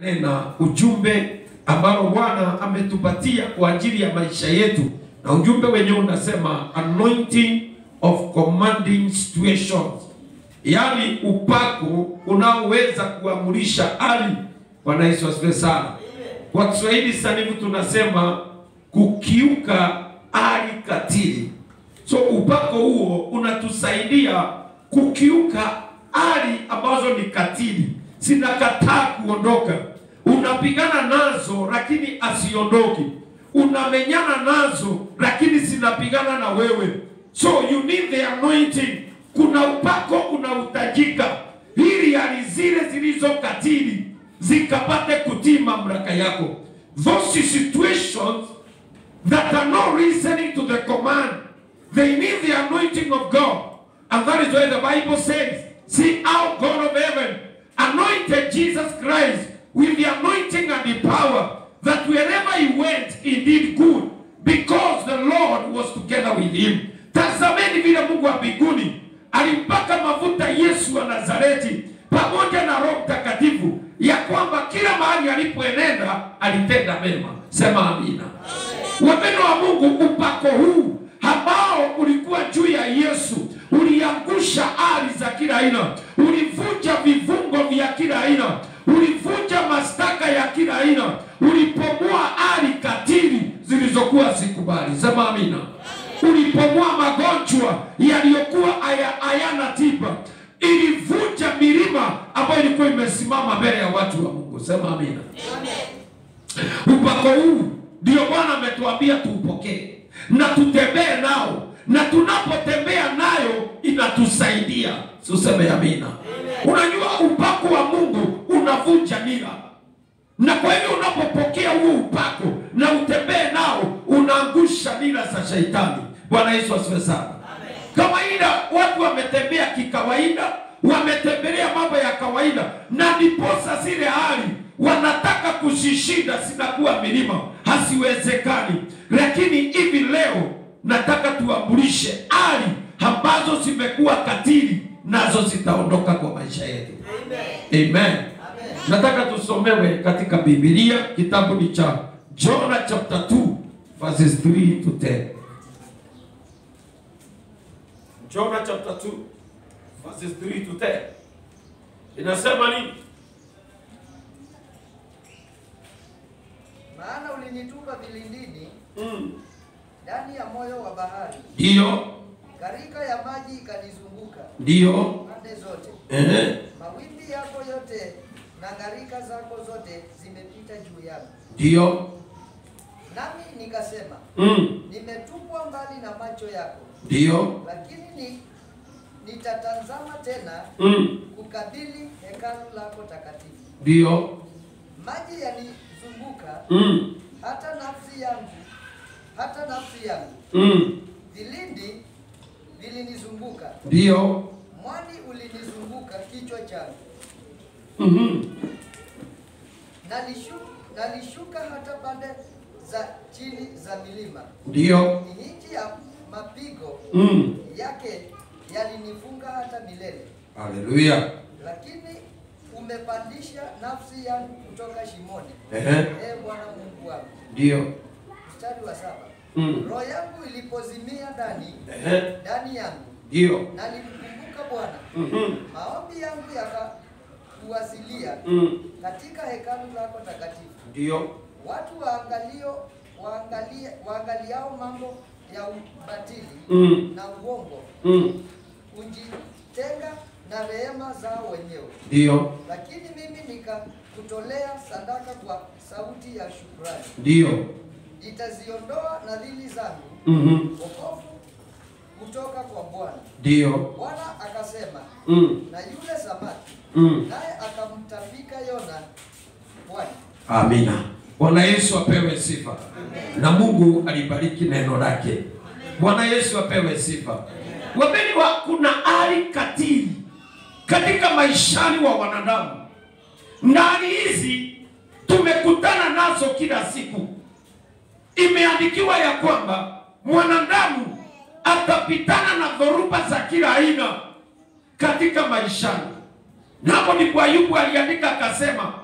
na ujumbe ambao Bwana ametupatia kwa ajili ya maisha yetu, na ujumbe wenyewe unasema anointing of commanding situations, yaani upako unaoweza kuamurisha hali. Bwana Yesu asifiwe sana. Kwa Kiswahili sanifu tunasema kukiuka hali katili. So upako huo unatusaidia kukiuka hali ambazo ni katili, zinakataa kuondoka. Unapigana nazo lakini asiondoki, unamenyana nazo lakini zinapigana na wewe. So you need the anointing. Kuna upako unahitajika ili hali zile zilizo katili zikapate kutii mamlaka yako. Those situations that are not listening to the command, they need the anointing of God. And that is why the Bible says, See how God of heaven anointed Jesus Christ with the anointing and the power that wherever he went, he did good because the Lord was together with him. Tazameni vile Mungu wa mbinguni alimpaka mafuta Yesu wa Nazareti pamoja na Roho Mtakatifu, ya kwamba kila mahali alipoenenda alitenda mema. Sema amina. Wapendwa wa Mungu, upako huu ambao ulikuwa juu ya Yesu uliangusha hali za kila aina, ulivunja vifungo vya kila aina, ulivunja mashtaka ya kila aina, ulipomoa hali katili zilizokuwa zikubali. Sema amina. Ulipomoa magonjwa yaliyokuwa haya- hayana tiba, ilivunja milima ambayo ilikuwa imesimama mbele ya watu wa Mungu. Sema amina. Upako huu ndio Bwana ametuambia tuupokee na tutembee nao, na tunapotembea nayo inatusaidia. Tuseme amina. Unajua upako wa Mungu unavunja nira, na kwa hivyo unapopokea huo upako na utembee nao, unaangusha nira za shetani. Bwana Yesu asifiwe sana. Kawaida watu wametembea kikawaida, wametembelea mambo ya kawaida, na ndiposa zile hali wanataka kuzishinda zinakuwa milima, hasiwezekani. Lakini hivi leo nataka tuambulishe hali ambazo zimekuwa katili, nazo zitaondoka kwa maisha yetu. Amen. Nataka tusomewe katika Biblia, kitabu ni cha Jonah chapter 2 verses 3 to 10. Jonah chapter 2 verses 3 to 10. Inasema nini? Maana ulinitupa vilindini Mm. ndani ya moyo wa bahari, Ndiyo, gharika ya maji ikanizunguka ndiyo. pande zote. Ehe. Mawimbi yako yote na gharika zako zote zimepita juu yangu. Ndiyo. Nami nikasema, Mm. nimetupwa mbali na macho yako, Ndiyo. lakini ni, nitatazama tena Mm. kukabili hekalu lako takatifu. Ndiyo. Maji yanizunguka Mm. hata nafsi yangu, hata nafsi yangu. Mm. Vilindi vilinizunguka, Ndiyo. mwani ulinizunguka kichwa changu. Mhm. Nalishu, nalishuka hata pande za chini za milima. Ndiyo. Nchi ya mapigo Mm. yake yalinifunga hata milele, Haleluya. lakini umepandisha nafsi yangu kutoka shimoni. Ehe. Ee Bwana Mungu wangu. Ndiyo. Mstari wa saba. Mm. Roho yangu ilipozimia ndani Ehe. ndani yangu, Ndiyo. nalimkumbuka Bwana. Mhm. Maombi yangu yakakuwasilia Mm. katika hekalu lako takatifu. Ndiyo. Watu waangalio waangalie, waangaliao mambo ya ubatili Mm. na uongo Mm. hujitenga na rehema zao wenyewe, Ndiyo. lakini mimi nikakutolea sadaka kwa sauti ya shukrani. Ndiyo. Nitaziondoa nadhiri zangu Mhm. wokovu kutoka kwa Bwana. Ndiyo. Bwana akasema Mm. na yule samaki, Mm. naye akamtapika Yona pwani. Amina. Bwana Yesu apewe sifa na Mungu alibariki neno lake. Bwana Yesu apewe sifa. Wapendwa, kuna hali katili katika maishani wa wanadamu, na hali hizi tumekutana nazo kila siku. Imeandikiwa ya kwamba mwanadamu atapitana na dhoruba za kila aina katika maishani. Na hapo ndipo Ayubu aliandika akasema,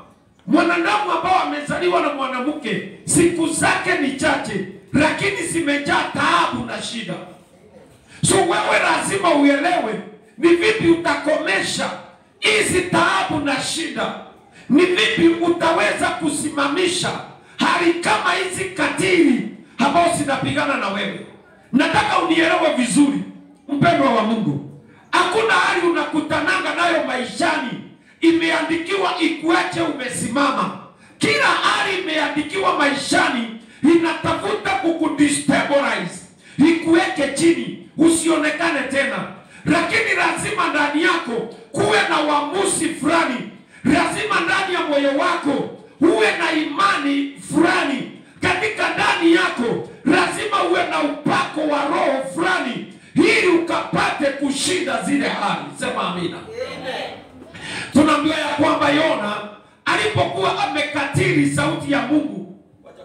mwanadamu ambao amezaliwa na mwanamke siku zake ni chache, lakini zimejaa taabu na shida. So wewe lazima uelewe ni vipi utakomesha hizi taabu na shida, ni vipi utaweza kusimamisha hali kama hizi katili ambao zinapigana na wewe. Nataka unielewe vizuri, mpendwa wa Mungu, hakuna hali unakutananga nayo maishani imeandikiwa ikuache umesimama. Kila hali imeandikiwa maishani inatafuta kukudestabilize, ikuweke chini, usionekane tena. Lakini lazima ndani yako kuwe na uamuzi fulani, lazima ndani ya moyo wako uwe na imani fulani, katika ndani yako lazima uwe na upako wa roho fulani, ili ukapate kushinda zile hali. Sema amina. Tunaambiwa ya kwamba Yona alipokuwa amekatili sauti ya Mungu,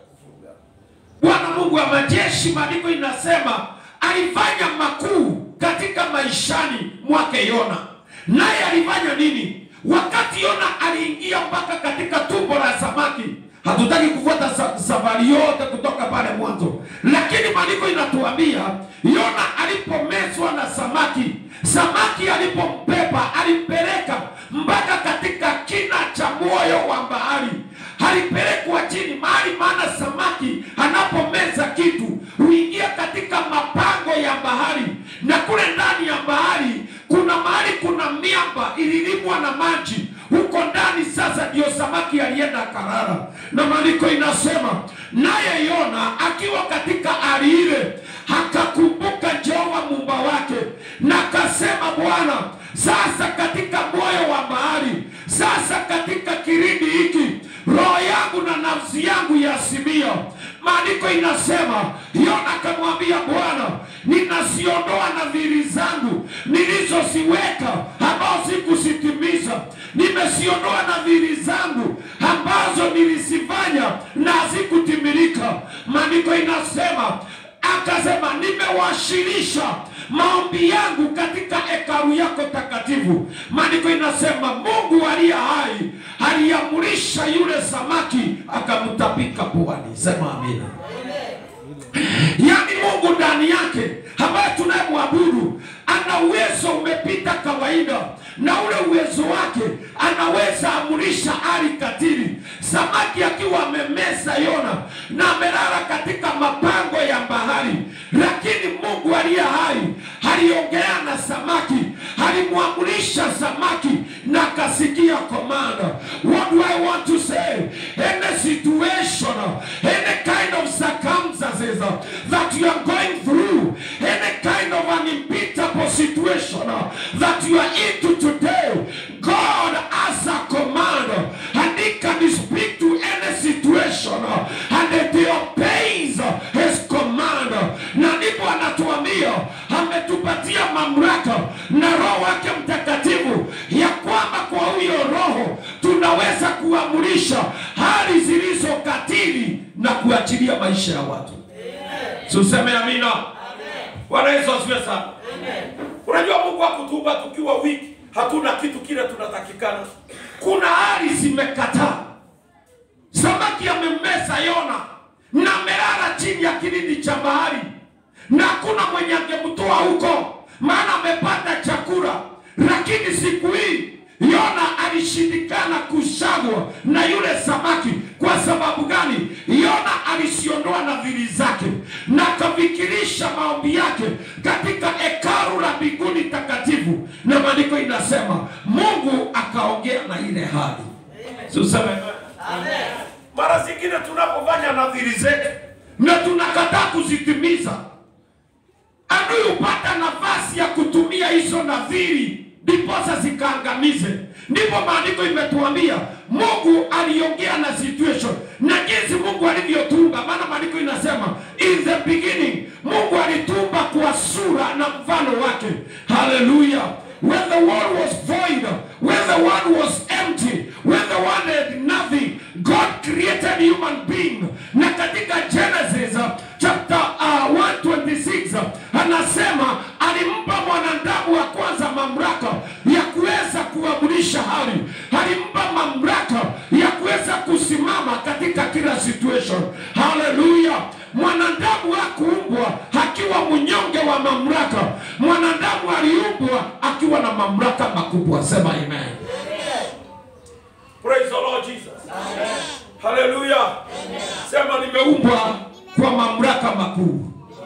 Bwana Mungu wa majeshi, maandiko inasema alifanya makuu katika maishani mwake Yona. Naye alifanya nini? Wakati Yona aliingia mpaka katika tumbo la samaki, hatutaki kufuata sa safari yote kutoka pale mwanzo, lakini maandiko inatuambia Yona alipomezwa na samaki, samaki alipombeba alimpeleka mpaka katika kina cha moyo wa bahari, alipelekwa chini mahali, maana samaki anapomeza kitu huingia katika mapango ya bahari, na kule ndani ya bahari kuna mahali kuna miamba ililimwa na maji huko ndani. Sasa ndio samaki alienda karara, na maandiko inasema naye Yona akiwa katika hali ile akakumbuka Jehova muumba wake, na akasema, Bwana, sasa katika moyo wa bahari, sasa katika kilindi hiki, roho yangu na nafsi yangu yasimia. Maandiko inasema Yona akamwambia Bwana, ninaziondoa nadhiri zangu nilizoziweka ambao sikuzitimiza, nimeziondoa nadhiri zangu ambazo nilizifanya na hazikutimilika. Maandiko inasema akasema, nimewashirisha maombi yangu katika hekalu yako takatifu. Maandiko inasema Mungu aliye hai aliamrisha yule samaki akamtapika puani. Sema amina. Yaani Mungu ndani yake ambaye tunayemwabudu ana uwezo umepita kawaida, na ule uwezo wake anaweza amurisha hali katili. Samaki akiwa amemeza Yona na amelala katika mapango ya bahari, lakini Mungu aliye hai aliongea na samaki, alimwamurisha samaki na akasikia komanda. What do I want to say? Any situation, any kind of circumstances that you are going through, any kind of an unbeatable situation that you are into today, God has a command and He can speak to any situation and it obeys His command. Na ndipo anatuambia ametupatia mamlaka na Roho wake Mtakatifu ya kwamba kwa huyo Roho tunaweza kuamurisha hali zilizo katili na kuachilia maisha ya watu. Tuseme amina. Bwana Yesu asifiwe sana. Unajua Mungu hakutuumba tukiwa wiki, hatuna kitu kile tunatakikana. Kuna hali zimekataa. Samaki amemmeza Yona na amelala chini ya kilindi cha bahari, na hakuna mwenye angemtoa huko, maana amepata chakula. Lakini siku hii Yona alishindikana kushagwa na yule samaki. Kwa sababu gani? Yona alisiondoa nadhiri zake na akafikirisha maombi yake katika hekalu la mbinguni takatifu, na maandiko inasema Mungu akaongea na ile hali. Tuseme mara zingine tunapofanya nadhiri zetu na tunakataa kuzitimiza, adui hupata nafasi ya kutumia hizo nadhiri ndiposa zikaangamize. Ndipo maandiko imetuambia Mungu aliongea na situation na jinsi Mungu alivyotumba, maana maandiko inasema in the beginning, Mungu alitumba kwa sura na mfano wake. Haleluya! when the world was void, when the world was empty, when the world had nothing, God created human being. Na katika Genesis uh, chapter uh, 126 uh, anasema alimpa mwanadamu wa kwanza mamlaka ya kuweza kuamurisha hali, alimpa mamlaka ya kuweza makuu.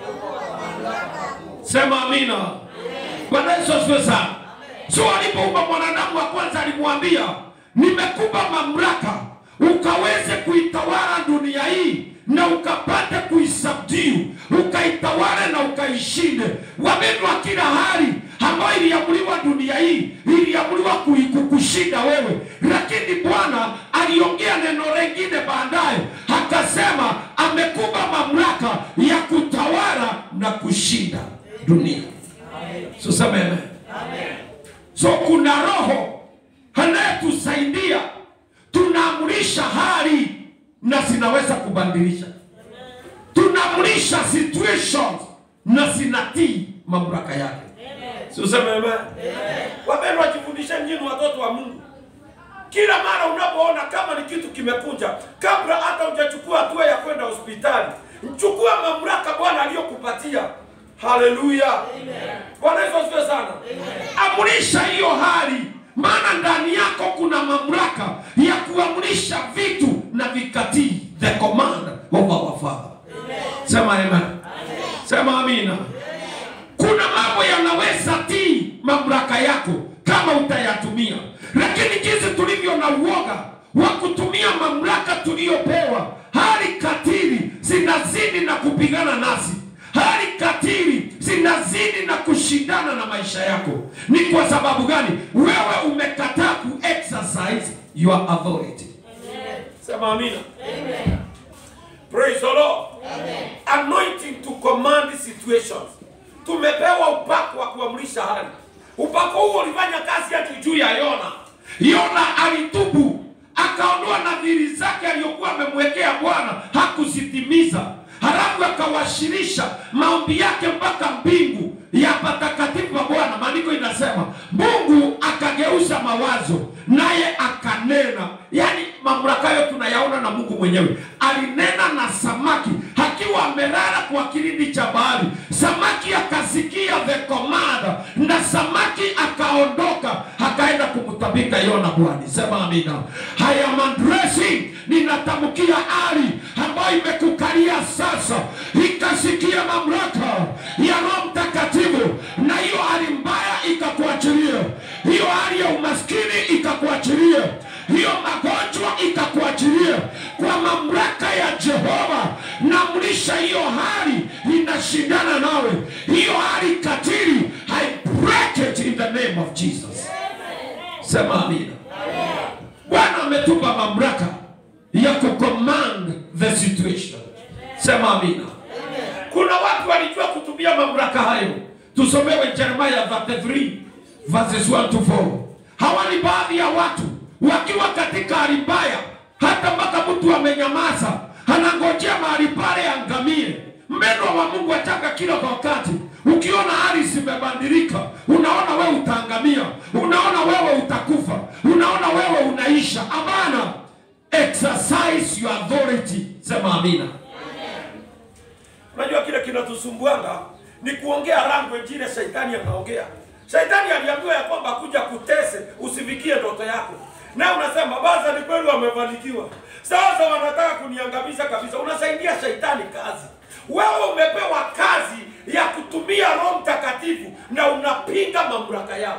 Sema amina. Bwana Yesu asifiwe sana. So alipoumba mwanadamu wa kwanza alimwambia, nimekupa mamlaka ukaweze kuitawala dunia hii na ukapate kuisubdue, ukaitawale na ukaishinde. Wapendwa, kila hali ambayo iliamuliwa dunia hii iliamuliwa kui- kukushinda wewe, lakini Bwana aliongea neno lingine baadaye, akasema amekupa mamlaka ya kutawala na kushinda dunia. So sema amen. So kuna roho anayetusaidia, tunaamrisha hali na zinaweza kubadilisha, tunaamrisha situations na zinatii mamlaka yake. Si useme amen? Wapendwa, jifundisheni nyinyi watoto wa Mungu, kila mara unapoona kama ni kitu kimekuja, kabla hata hujachukua hatua ya kwenda hospitali, chukua mamlaka Bwana aliyokupatia. Haleluya! Bwana Yesu asifiwe sana. Amrisha hiyo hali, maana ndani yako kuna mamlaka ya kuamrisha vitu na vikatii, the command of our Father. Sema amen. Sema amina. Kuna mambo yanaweza tii mamlaka yako kama utayatumia, lakini jinsi tulivyo na uoga wa kutumia mamlaka tuliyopewa, hali katili zinazidi na kupigana nasi, hali katili zinazidi na kushindana na maisha yako. Ni kwa sababu gani? Wewe umekataa ku exercise your authority. Sema amina. Praise the Lord. Anointing to command situations. Tumepewa upako wa kuamrisha hali. Upako huo ulifanya kazi yake juu ya Yona. Yona alitubu, akaondoa nadhiri zake aliyokuwa amemwekea Bwana, hakuzitimiza. Halafu akawashirisha maombi yake mpaka mbingu ya patakatifu pa Bwana. Maandiko inasema Mungu akageuza mawazo, naye akanena. Yaani mamlaka hayo tunayaona na Mungu mwenyewe alinena na samaki akiwa amelala kwa kilindi cha bahari. Samaki akasikia the command, na samaki akaondoka akaenda kumtabika Yona. Bwana sema amina. I am addressing, ninatamkia hali ambayo imekukalia sasa, ikasikia mamlaka ya Roho Mtakatifu, na hiyo hali mbaya ikakuachilia, hiyo hali ya umaskini ikakuachilia, hiyo magonjwa ikakuachilia kwa mamlaka ya Jehova. Namlisha hiyo hali inashindana nawe, hiyo hali katili, I break it in the name of Jesus. Sema amina. Bwana ametupa mamlaka ya kucommand the situation. Sema amina. Kuna watu walijua kutumia mamlaka hayo. Tusomewe Jeremiah 33 verses 1 to 4. Hawa ni baadhi ya watu wakiwa katika hali mbaya, hata mpaka mtu amenyamaza, anangojea mahali pale angamie. Mpendwa wa Mungu ataka kila wakati, ukiona hali zimebadilika, unaona wewe utaangamia, unaona wewe utakufa, unaona wewe unaisha. Hapana, exercise your authority. Sema amina. Unajua kile kinatusumbuanga ni kuongea language ile shetani anaongea. Shetani aliambiwa ya kwamba kuja kutese usifikie ndoto yako, na unasema basi, ni kweli wamefanikiwa, sasa wanataka kuniangamiza kabisa. Unasaidia shetani kazi. Wewe umepewa kazi ya kutumia Roho Mtakatifu na unapinga mamlaka yao.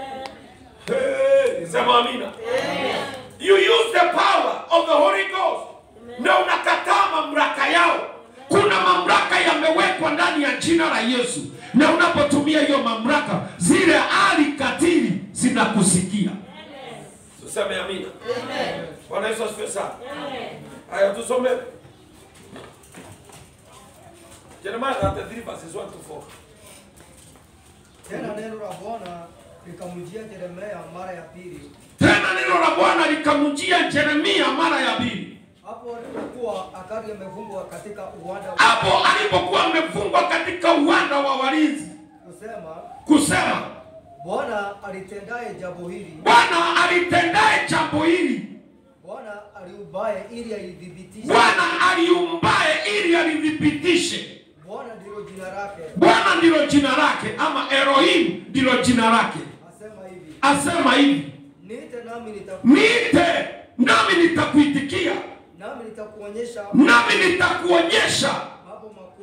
Hey, sema amina. You use the power of the Holy Ghost na unakataa mamlaka yao. Kuna mamlaka yamewekwa ndani ya jina la Yesu, na unapotumia hiyo mamlaka, zile hali katili zinakusikia. Tuseme amina. Bwana Yesu asifiwe sana. Haya, tusome Jeremiah 33 verses 1 to 4. Tena neno la Bwana likamjia Yeremia mara ya pili, Tena neno la Bwana likamjia Yeremia mara ya pili, hapo alipokuwa akali amefungwa katika uwanda wa hapo alipokuwa amefungwa katika uwanda wa walinzi, kusema, kusema Bwana alitendaye jambo hili, Bwana alitendaye jambo hili, Bwana aliubaye ili alidhibitishe, Bwana aliumbaye ili alithibitishe. Bwana ndilo jina lake, Bwana ndilo jina lake, ama Elohim ndilo jina lake. asema hivi, Asema hivi, niite nami nitaku, niite nami nitakuitikia, nami nitakuonyesha nami nitakuonyesha mambo makuu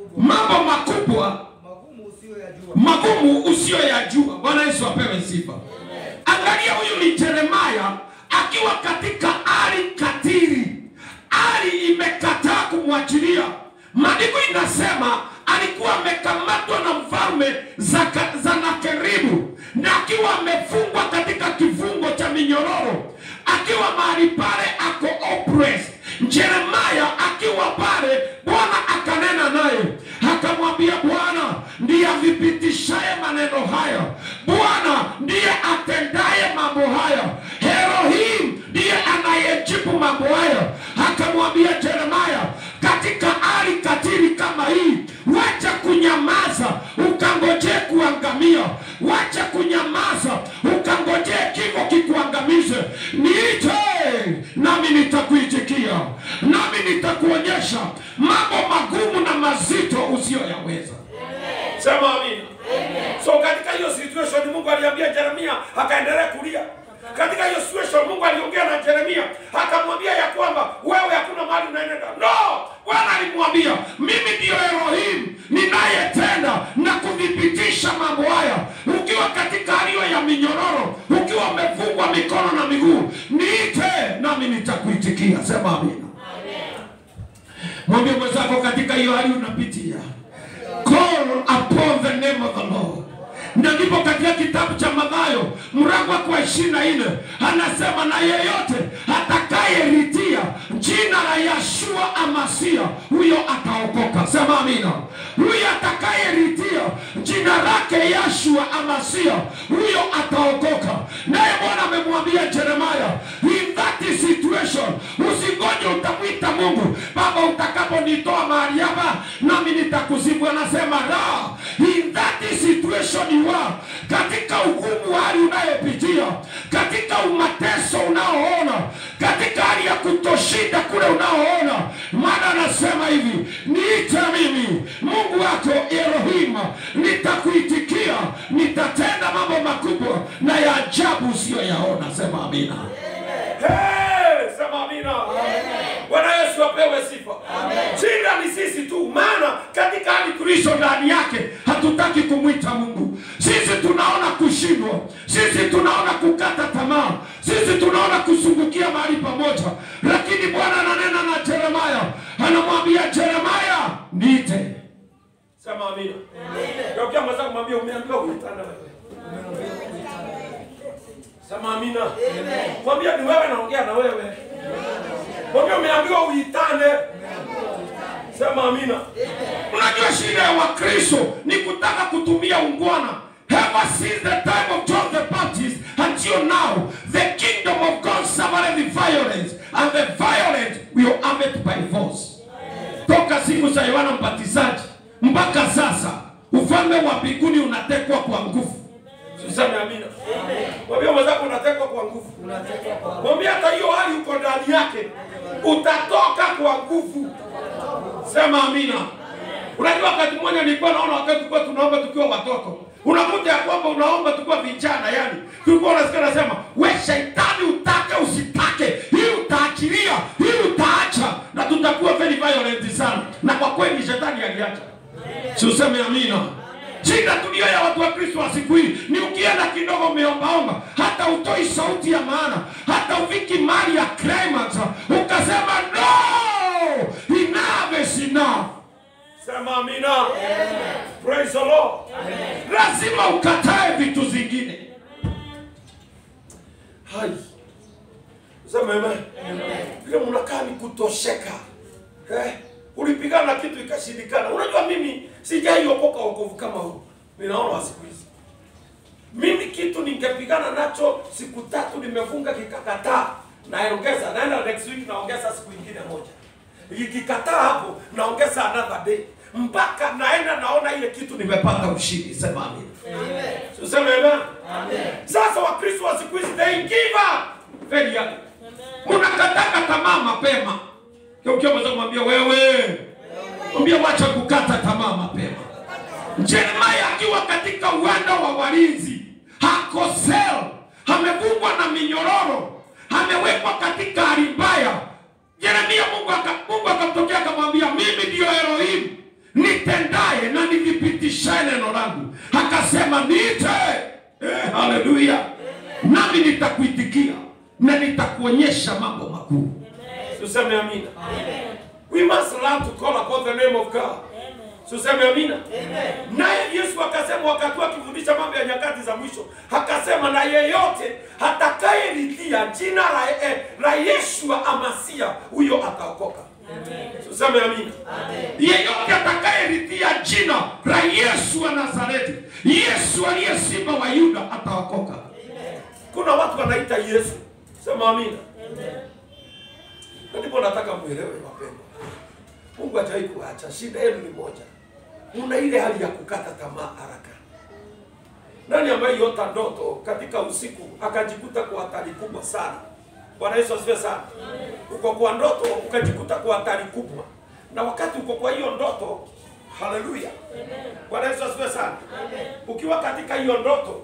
makubwa mambo makubwa magumu usiyoyajua. magumu usiyoyajua. Bwana Yesu apewe sifa. Angalia, huyu ni Yeremia akiwa katika hali katili, hali imekataa kumwachilia. Maandiko inasema alikuwa amekamatwa na mfalme Zaka- Senakeribu na akiwa amefungwa katika kifungo cha minyororo, akiwa mahali pale ako oppressed. Yeremia akiwa pale, Bwana akanena naye akamwambia, Bwana ndiye avipitishaye maneno haya, Bwana ndiye atendaye mambo haya, Elohim ndiye anayejibu mambo haya. Akamwambia Yeremia, katika hali katili kama hii, wacha kunyamaza ukangojee kuangamia, wacha kunyamaza ukangojee kifo kikuangamize. Niite nami nitakuitikia, nami nitakuonyesha mambo magumu na mazito usiyoyaweza. Sema amina. So katika hiyo situation Mungu aliambia Yeremia akaendelea kulia. Katika hiyo situation Mungu aliongea na Yeremia akamwambia ya kwamba wewe hakuna mahali unaenda. No! Bwana alimwambia mimi ndiyo Elohim ninayetenda na kuthibitisha mambo haya. Ukiwa katika hali hiyo ya minyororo, ukiwa umefungwa mikono na miguu, niite nami nitakuitikia. Sema amina. Mwambie mwenzako katika hiyo hali unapitia call upon the name of the Lord. Na ndipo katika kitabu cha Mathayo mlango wa ishirini na nne anasema na yeyote atakayelitia jina la Yashua Amasia huyo ataokoka. Sema amina. Huyo atakayelitia jina lake Yashua Amasia huyo ataokoka. Naye Bwana amemwambia Yeremia, in that situation usingoje utamwita Mungu, Baba, utakaponitoa mahali hapa nami nitakusifu. Anasema la, in that situation you are, katika ugumu wa hali unayopitia, katika umateso unaoona, katika hali ya kutoshinda kule unaoona, maana anasema hivi, niite mimi Mungu wako Elohim, nitakuitikia, nitatenda mambo makubwa na ya ajabu usiyoyaona. Sema amina. Hey, sema amina. Bwana Yesu apewe sifa. Shida ni sisi tu, maana katika hali tulizo ndani yake hatutaki kumwita Mungu. Sisi tunaona kushindwa, sisi tunaona kukata tamaa, sisi tunaona kusungukia mahali pamoja, lakini Bwana ananena na Yeremia, anamwambia Yeremia, niite. Sema amina. Geukia mwenzako mwambie, umeambiwa kuitana wewe. Sema amina. Mwambie ni wewe naongea na wewe. Mwambie umeambiwa uitane. Sema amina. Unajua shida ya Wakristo ni kutaka kutumia ungwana. Ever since the time of John the Baptist until now, the kingdom of God suffered the violence and the violent will have it by force. Toka siku za Yohana Mbatizaji mpaka sasa ufalme wa mbinguni unatekwa kwa nguvu. Tuseme amina. Mwambie mwenzako unatekwa kwa nguvu. Unatekwa kwa Mwambie hata hiyo hali uko ndani yake utatoka kwa nguvu. Sema amina. Unajua wakati mmoja nilikuwa naona wakati tulikuwa tunaomba tukiwa watoto. Unakuta ya kwamba unaomba tukiwa vijana yani. Tulikuwa unasikia nasema, "We shetani utake usitake, hii utaachilia, hii utaacha na tutakuwa very violent sana." Na kwa kweli shetani aliacha. Si useme amina. Shida tulio ya watu wa Kristo wa siku hii ni ukienda kidogo umeombaomba, hata utoi sauti ya maana, hata ufiki mali ya climax, ukasema no, enough is enough. Sema amina. Praise the Lord. Lazima ukatae vitu zingine. Hai. Sema amen. Vile mnakaa ni kutosheka. Eh? Ulipigana na kitu ikashindikana. Unajua mimi sijaiokoka wokovu kama huu. Ninaona wa siku hizi. Mimi kitu ningepigana nacho siku tatu nimefunga kikakataa. Naongeza naenda next week naongeza siku ingine moja. Ikikataa hapo naongeza another day. Mpaka naenda naona ile kitu nimepata ushindi. Sema amina. Tuseme amen. Sasa Wakristo wa siku hizi they give up very young. Mnakataka tamaa mapema. Ukiwa mweza kumwambia wewe, mwambie wacha kukata tamaa mapema. Jeremia akiwa katika uwanda wa walinzi, hako sel, amefungwa na minyororo, amewekwa katika hali mbaya. Yeremia, Mungu aka- Mungu akamtokea akamwambia, mimi ndiyo Elohim, nitendaye na nithibitishaye neno langu. Akasema niite. Eh, haleluya. Nami nitakuitikia na nitakuonyesha mambo makuu. Tuseme amina. We must learn to call upon the name of God. Tuseme amina. Naye Yesu akasema wakati akifundisha mambo ya nyakati za mwisho, akasema na yeyote atakayelitia jina la, eh, la Yeshua Amasia, huyo ataokoka. Tuseme amina. Yeyote atakayelitia jina la Yesu wa Nazareti, Yesu aliye simba wa Yuda, ataokoka. Kuna watu wanaita Yesu. Sema amina. Na ndipo nataka muelewe wapendwa. Mungu hajawahi kuacha. Shida yenu ni moja, una ile hali ya kukata tamaa haraka. Nani ambaye yota ndoto katika usiku akajikuta kwa hatari kubwa sana? Bwana Yesu asifiwe sana. Uko kwa ndoto ukajikuta kwa hatari kubwa, na wakati uko kwa hiyo ndoto, haleluya, Bwana Yesu asifiwe sana. Ukiwa katika hiyo ndoto,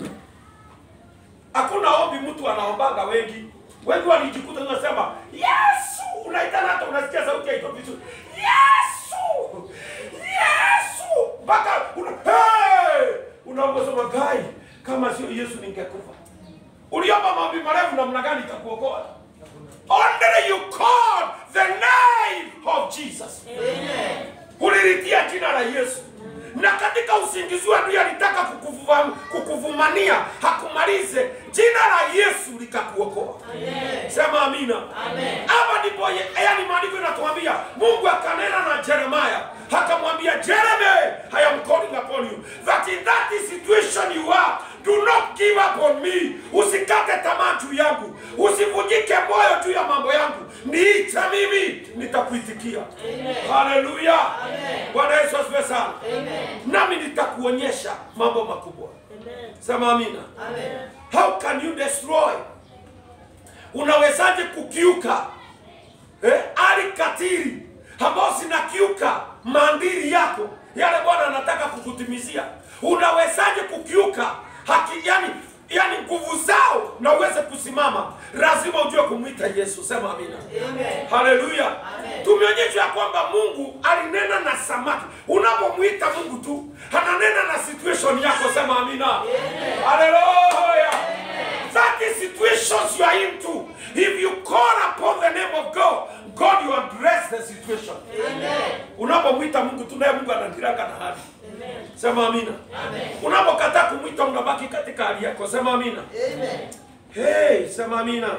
hakuna ombi mtu anaombaga wengi wengi walijikuta unasema Yesu, unaitana hata unasikia sauti haitoki vizuri, Yesu, Yesu, mpaka una hey! unaomba sema gai, kama sio Yesu ningekufa. Uliomba maombi marefu namna gani itakuokoa? Only you call the name of Jesus. Ulilitia jina la Yesu na katika usingizi wa adui alitaka kukuvuva- kukuvumania hakumalize, jina la Yesu likakuokoa. Sema amina. Hapa ndipo ye- yaani maandiko inatuambia Mungu akanena na Jeremiah akamwambia Jeremy, I am calling upon you that in that situation you are do not give up on me. Usikate tamaa juu yangu, usivunjike moyo juu ya mambo yangu, niite mimi, nitakuitikia. Haleluya, Bwana Yesu asifiwe sana. Nami nitakuonyesha mambo makubwa. Sema amina. How can you destroy? Unawezaje kukiuka eh, ali katili ambao zinakiuka maandili yako yale Bwana anataka kukutimizia? Unawezaje kukiuka haki, yani yani nguvu zao na uweze kusimama? Lazima ujue kumwita Yesu. Sema amina. Haleluya. Tumeonyeshwa ya kwamba Mungu alinena na samaki. Unapomwita Mungu tu ananena na situation yako. Sema amina. Haleluya. That is situations you are into. If you call upon the name of God, God will address the situation. Unapomwita Mungu tu naye Mungu anadiranga na hali. Sema amina. Unapokataa kumwita unabaki katika hali yako. Sema amina. Hey, sema amina.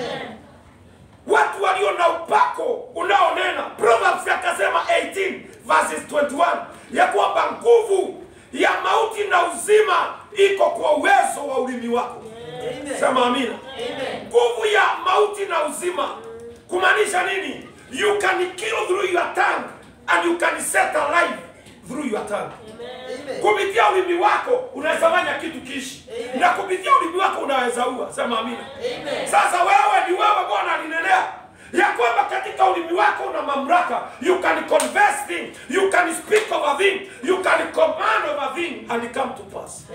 Watu walio na upako unaonena, Proverbs akasema 18 verses 21 ya kwamba nguvu ya mauti na uzima iko kwa uwezo wa ulimi wako. Sema amina. Nguvu ya mauti na uzima kumaanisha nini? You can kill through your tongue and you can set alive through your tongue. Kupitia ulimi wako unaweza fanya kitu kishi, na kupitia ulimi wako unaweza ua. Sema amina. Sasa wewe ni wewe, Bwana alinenea ya kwamba katika ulimi wako una mamlaka. You can confess thing, you can speak of a thing, you can command of a thing and it come to pass.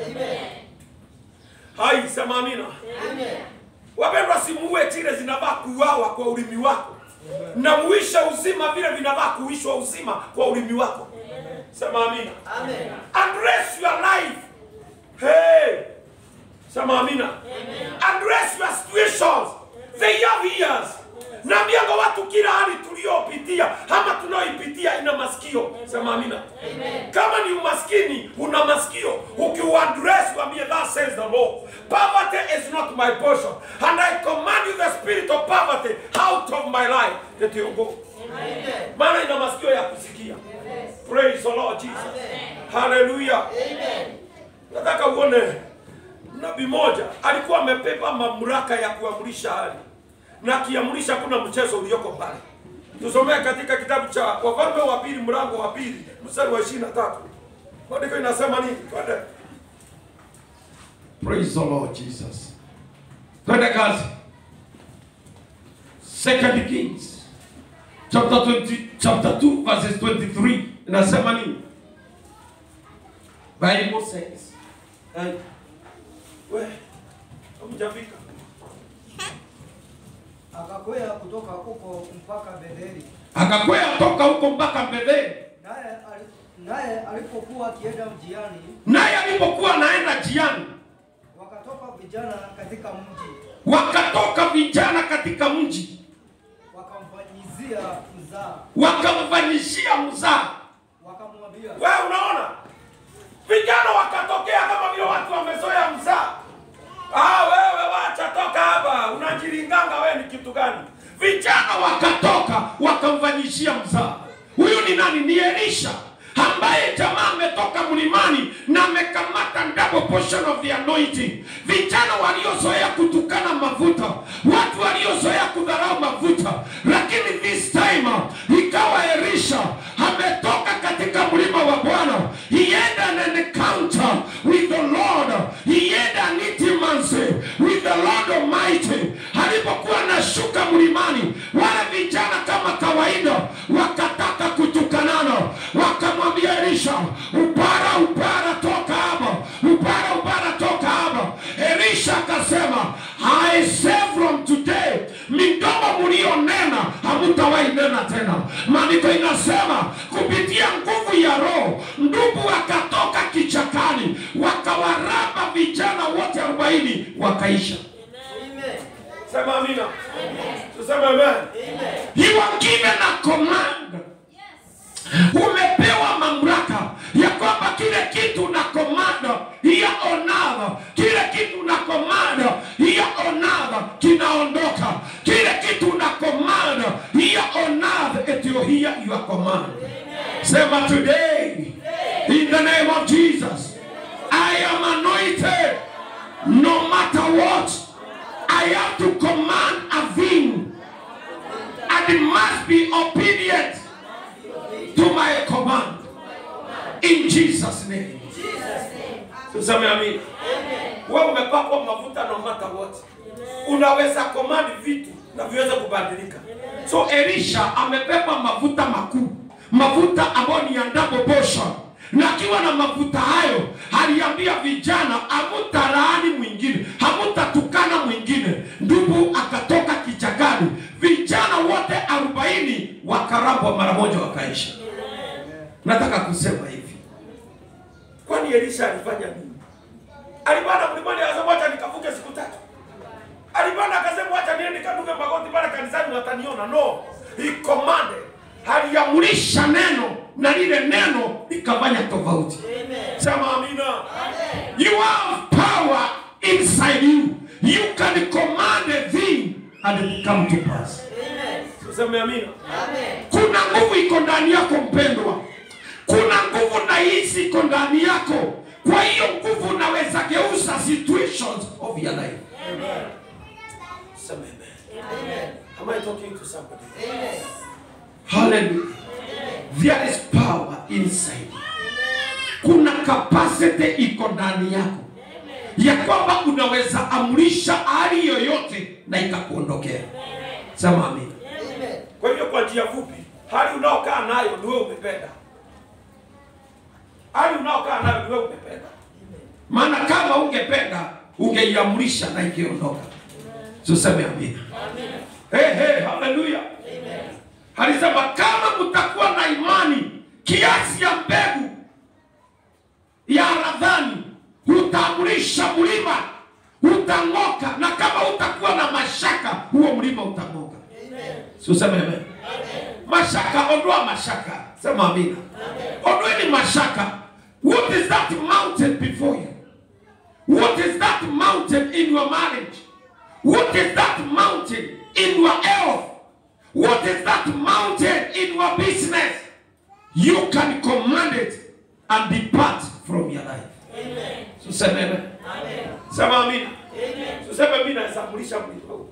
Hai, sema amina. Wapendwa, simuue chile zinavaa kuuawa kwa ulimi wako, na muishe uzima vile vinavaa kuishwa uzima kwa ulimi wako. Sema amina. Address your life. Hey. Sema amina. Address your situations. They have ears. Naambianga watu kila hali tuliopitia ama tunaoipitia ina masikio. Sema amina. Kama ni umaskini, una masikio. Ukiuaddress waambie that says the Lord. Poverty is not my portion. And I command you the spirit of poverty out of my life. That you go. Maana ina masikio ya kusikia. Praise the Lord Jesus. Hallelujah. Nataka uone nabii moja alikuwa amepepa mamlaka ya kuamrisha hali, na akiamrisha kuna mchezo ulioko pale. Tusomee katika kitabu cha Wafalme wa pili mlango wa pili mstari wa ishirini na tatu. Maandiko inasema nini? Twende. Praise the Lord Jesus. Twende kazi. Second Kings chapter 20, chapter 2 verses 23 inasema nini? Bible says. Hey. We, hamjafika. Akakwea kutoka huko mpaka Betheli, Akakwea toka huko mpaka Betheli, naye ali- Naye alipokuwa akienda mjiani, naye alipokuwa anaenda jiani, wakatoka vijana katika mji, wakatoka vijana katika mji, wakamfanyizia mzaa, wakamfanyishia mzaa. wakamwambia, Wewe unaona, vijana wakatokea kama vile watu wamezoea mzaa. Ah, wewe wacha toka hapa, unajilinganga wewe ni kitu gani? Vijana wakatoka wakamfanyishia mzaa. Huyu ni nani? Ni Elisha ambaye jamaa ametoka mlimani na amekamata double portion of the anointing. Vijana waliozoea kutukana mafuta, watu waliozoea kudharau mafuta, lakini this time ikawa Elisha ametoka katika mlima wa Bwana. He had an encounter with the Lord. He had an intimacy with the Lord Almighty. Alipokuwa anashuka mlimani, wale vijana kama kawaida wakataka kutukanana, wakamwambia Elisha, upara upara, toka hapa, upara upara, toka hapa. Elisha akasema, I say from today, midomo mlionena hamutawahi nena tena. Maandiko inasema kupitia nguvu ya Roho, ndugu wakatoka kichakani, wakawaraba vijana wote arobaini wakaisha. Sema amina. Tuseme amen. You are given a command. Umepewa mamlaka ya kwamba kile kitu na komanda hiya onava, kile kitu na komanda hiya onava kinaondoka, kile kitu na komanda hiya onava etio hiya your command. Sema today in the name of Jesus, I am anointed no matter what. I have to command a thing and it must be obedient to my command in Jesus name. Tuseme amin. Wewe umepakwa mafuta no matter what. Unaweza command vitu na viweze kubadilika. So Elisha amebeba mafuta makuu, mafuta ambayo ni ya double portion. Na akiwa na mafuta hayo, aliambia vijana, hamutalaani mwingine, hamutatukana mwingine. Ndugu akatoka kichakani, vijana wote arobaini wakarabwa mara moja, wakaisha. Nataka kusema hivi, kwani Elisha alifanya nini? Alipanda mlimani akasema acha nikavuke siku tatu. Alipanda akasema acha niende nikaduke magoti pale kanisani wataniona. No, he commanded. Aliamrisha neno na lile neno likafanya tofauti. Sema amina. You have power inside you. You can command a thing and it come to pass. Tuseme amina. Kuna nguvu iko ndani yako mpendwa, kuna nguvu na hisi iko ndani yako. Kwa hiyo nguvu unaweza geuza situations of your life. Sema amen. Am I talking to somebody? Hallelujah. There is power inside. Kuna capacity iko ndani yako ya kwamba unaweza amrisha hali yoyote na ikakuondokea. Sema amina. Kwa hivyo kwa njia fupi, hali unaokaa nayo ni wewe umependa. Hali unaokaa nayo ni wewe umependa. Maana kama ungependa ungeiamrisha na ingeondoka. Tuseme amina. Hey, hey, haleluya. Alisema kama mtakuwa na imani kiasi ya mbegu ya haradhani, utaamrisha mlima utang'oka, na kama utakuwa na mashaka, huo mlima utang'oka. Si useme amen. Mashaka, ondoa mashaka. Sema amina. Ondoeni mashaka. What is that mountain before you? What is that mountain in your marriage? What is that mountain in your health? What is that mountain in your business? You can command it and depart from your life. Tuseme amen. Sema amina. Tuseme mimi nasambulisha mlima huu.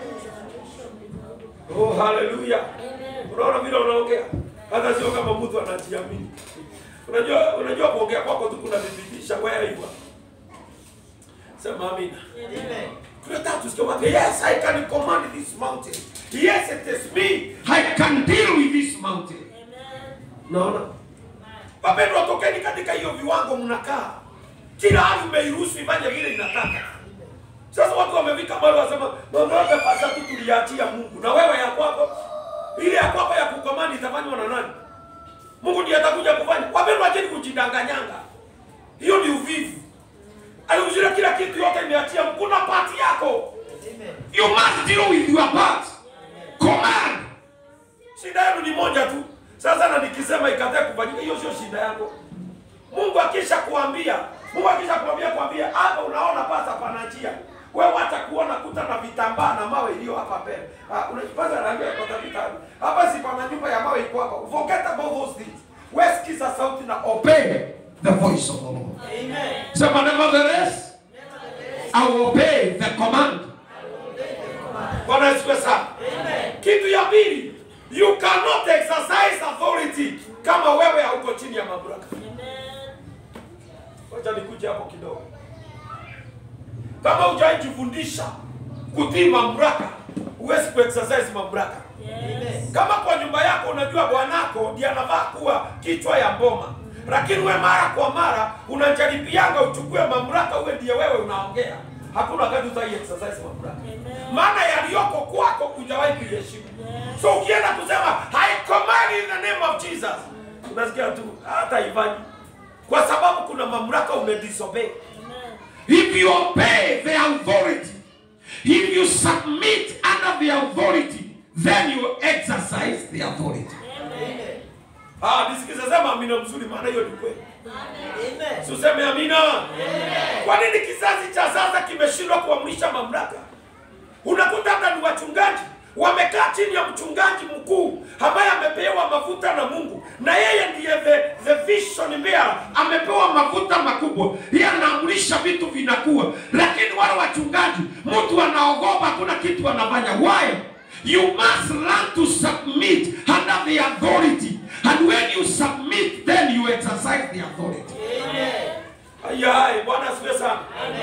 Oh, haleluya. Unaona vile unaongea? Hata sio kama mtu anajiamini. Unajua unajua kuongea kwako tu kunathibitisha where you are. Sema amina. Tunataka tusikie watu, yes, I can command this mountain. Yes, it is me. I can deal with this mountain. Naona? Wapendwa, tokeni katika hiyo viwango mnakaa. Kila hali umeiruhusu ifanye vile inataka. Sasa watu wamefika mahali wasema mambo yote pasa tu tuliachia Mungu. Na wewe ya kwako ile ya kwako ya kukomandi itafanywa na nani? Mungu ndiye atakuja kufanya. Wapendwa, acheni kujidanganyanga, hiyo ni uvivu. Aliuzile kila kitu, yote imeachia. Kuna pati yako, you must deal with your part. Command. Shida yenu ni moja tu. Sasa na nikisema ikatae kufanyika, hiyo sio shida yako. Mungu akisha kuambia, Mungu akisha kuambia kuambia, hapa unaona pasa pana njia. Wewe wacha kuona kuta na vitambaa na mawe iliyo hapa mbele. Ah, unajipaza rangi ya kota vitabu. Hapa si pana nyumba ya mawe iko hapa. Forget about those things. Wewe sikiza sauti na obey the voice of the Lord. Amen. Sema nevertheless, I will obey the command. Bwana asifiwe sana. Kitu ya pili, you cannot exercise authority kama wewe hauko chini ya mamlaka. Wacha nikuje hapo kidogo. Kama hujajifundisha kutii mamlaka, huwezi kuexercise mamlaka. Kama kwa nyumba yako unajua bwanako ndiye anafaa kuwa kichwa ya mboma, lakini we mara kwa mara unajaribianga uchukue mamlaka, uwe ndiye wewe unaongea, hakuna wakati utai exercise mamlaka, maana yaliyoko kwako hujawahi kuiheshimu. So ukienda kusema I command in the name of Jesus, unasikia tu hata ifanyi, kwa sababu kuna mamlaka umedisobey. If you obey the authority, if you submit under the authority, then you exercise the authority. Ah, nisikize sema amina mzuri, maana hiyo ni kweli. Amen. Si useme amina. Kwa nini kizazi cha sasa kimeshindwa kuamrisha mamlaka? Unakuta hata ni wachungaji wamekaa chini ya mchungaji mkuu ambaye amepewa mafuta na Mungu, na yeye ndiye the, the vision bearer, amepewa mafuta makubwa, yeye anaamrisha vitu vinakuwa, lakini wale wachungaji, mtu anaogopa, hakuna kitu anafanya. Why? You must learn to submit under the authority, and when you submit, then you exercise the authority. Ayai, Bwana asifiwe sana.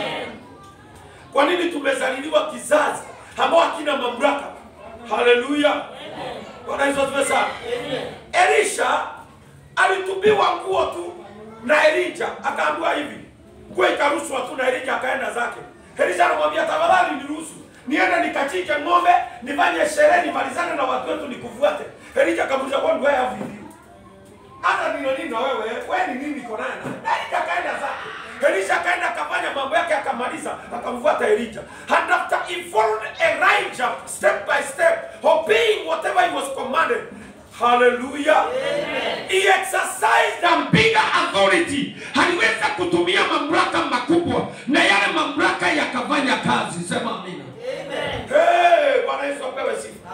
Kwa nini tumezaliliwa kizazi ambao hakina mamlaka? Haleluya. Bwana Yesu asifiwe sana. Elisha alitupiwa nguo tu na Elija, akaambiwa hivi, nguo ikarushwa tu na Elija akaenda zake. Elisha anamwambia tafadhali niruhusu niende nikachinje ng'ombe, nifanye sherehe, nimalizane na watu wetu, nikufuate. Elija akamuuliza, what do I have with you? hata nino nini na wewe wewe ni nini iko naye na Elisha akaenda zake Elisha akaenda akafanya mambo yake akamaliza akamfuata Elijah and after he followed Elijah step by step obeying whatever he was commanded hallelujah he exercised a bigger authority aliweza kutumia mamlaka makubwa na yale mamlaka yakafanya kazi sema amina hey, Bwana Yesu apewe sifa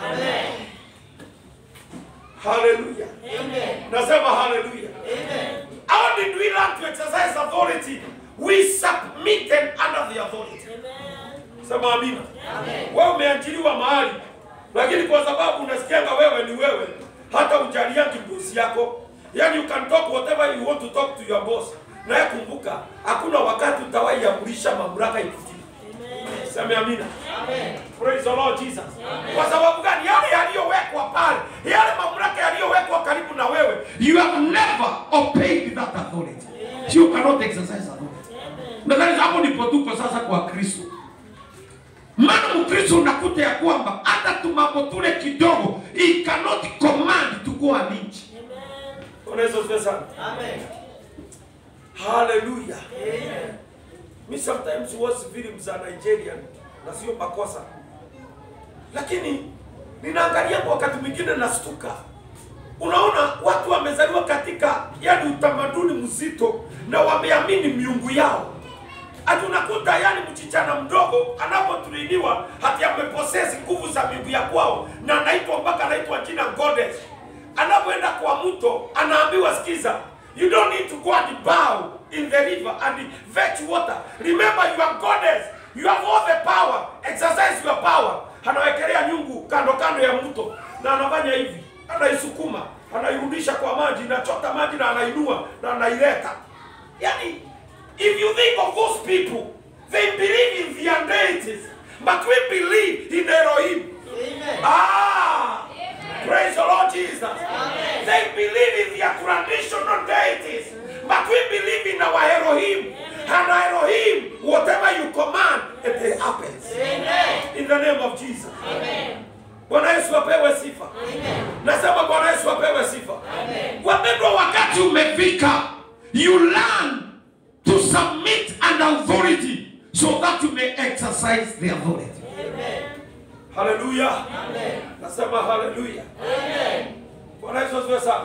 hallelujah nasema hallelujah How did we learn to exercise authority? We submitted under the authority. Sema amina. Wewe umeajiriwa mahali, lakini kwa sababu unasikianga wewe ni wewe, hata ujaliangi bosi yako. Yani you can talk whatever you want to talk to your boss. Na kumbuka, hakuna wakati utawahi amrisha mamlaka ikutii. Sema amina. Praise the Lord Jesus. Kwa sababu gani? Yale yaliyowekwa pale, yale mamlaka yaliyowekwa karibu na wewe, you have never obeyed that authority. So you cannot exercise authority. Nadhani hapo ndipo tuko sasa kwa Kristo. Maana Mkristo unakuta ya kwamba hata tumambo tule kidogo, he cannot command to go an inch. Unaweza kusema sana. Amen. Hallelujah. Mi sometimes watch films za Nigerian na sio makosa, lakini ninaangalia kwa wakati mwingine nastuka. Unaona watu wamezaliwa katika yani utamaduni mzito na wameamini miungu yao. Ati unakuta yani mchichana mdogo anapotuliwa hati ameposesi nguvu za miungu ya kwao na anaitwa mpaka anaitwa jina goddess. Anapoenda kwa mto anaambiwa sikiza, you don't need to go and bow in the river and fetch water. Remember you are goddess. You have all the power. Exercise your power. Anawekelea nyungu kando kando ya mto na anafanya hivi, anaisukuma, anairudisha kwa maji, inachota maji na anainua na anaileta. Yani, if you think of those people, they believe in their deities, but we believe in Elohim. Amen. Ah, praise the Lord Jesus. They believe in their traditional deities, but we believe in our Elohim. And Elohim, whatever you command, it happens. In the name of Jesus. Bwana Yesu apewe sifa. Nasema Bwana Yesu apewe sifa. Wapendwa wa umefika you learn to submit under authority so that you may exercise the authority Haleluya. Nasema haleluya. Bwana Yesu asifiwe sana.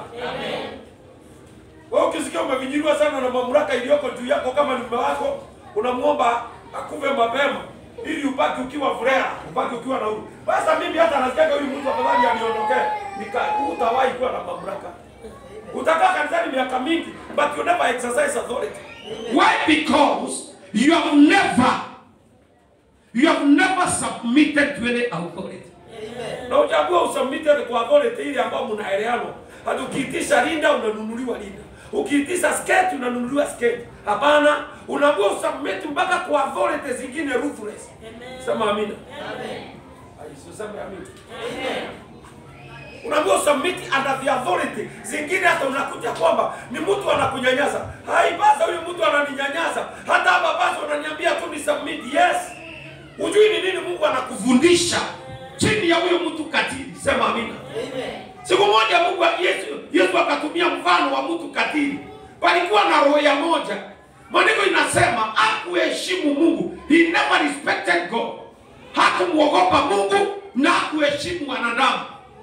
Wewe ukisikia umevinyiliwa sana na mamlaka iliyoko juu yako, kama ni mume wako, unamwomba akuve mapema ili ubaki ukiwa furaha, ubaki ukiwa na huru. Sasa mimi hata nasikia huyu mtu afadhali aniondokee, nika utawahi kuwa na mamlaka. Utakaa kanisani miaka mingi, but you never exercise authority. why because you have never you have never submitted to any authority na uchagua usubmitted kwa authority ile ambayo mnaelewana. Hata ukiitisha linda unanunuliwa linda, ukiitisha skate unanunuliwa skate. Hapana, unaambiwa usubmit mpaka kwa authority zingine ruthless. Sema amina. Ai, usiseme amina. Unaambiwa usubmit under the authority zingine, hata unakuta kwamba ni mtu anakunyanyasa. Hai, basa huyu mtu ananinyanyasa, hata hapa basa unaniambia tu ni submit. Yes, ujui ni nini Mungu anakufundisha kufundisha chini ya huyo mtu katili sema amina siku moja mungu yesu, yesu akatumia mfano wa mtu katili palikuwa na roho ya moja maandiko inasema hakuheshimu mungu he never respected god hakumwogopa mungu na hakuheshimu wanadamu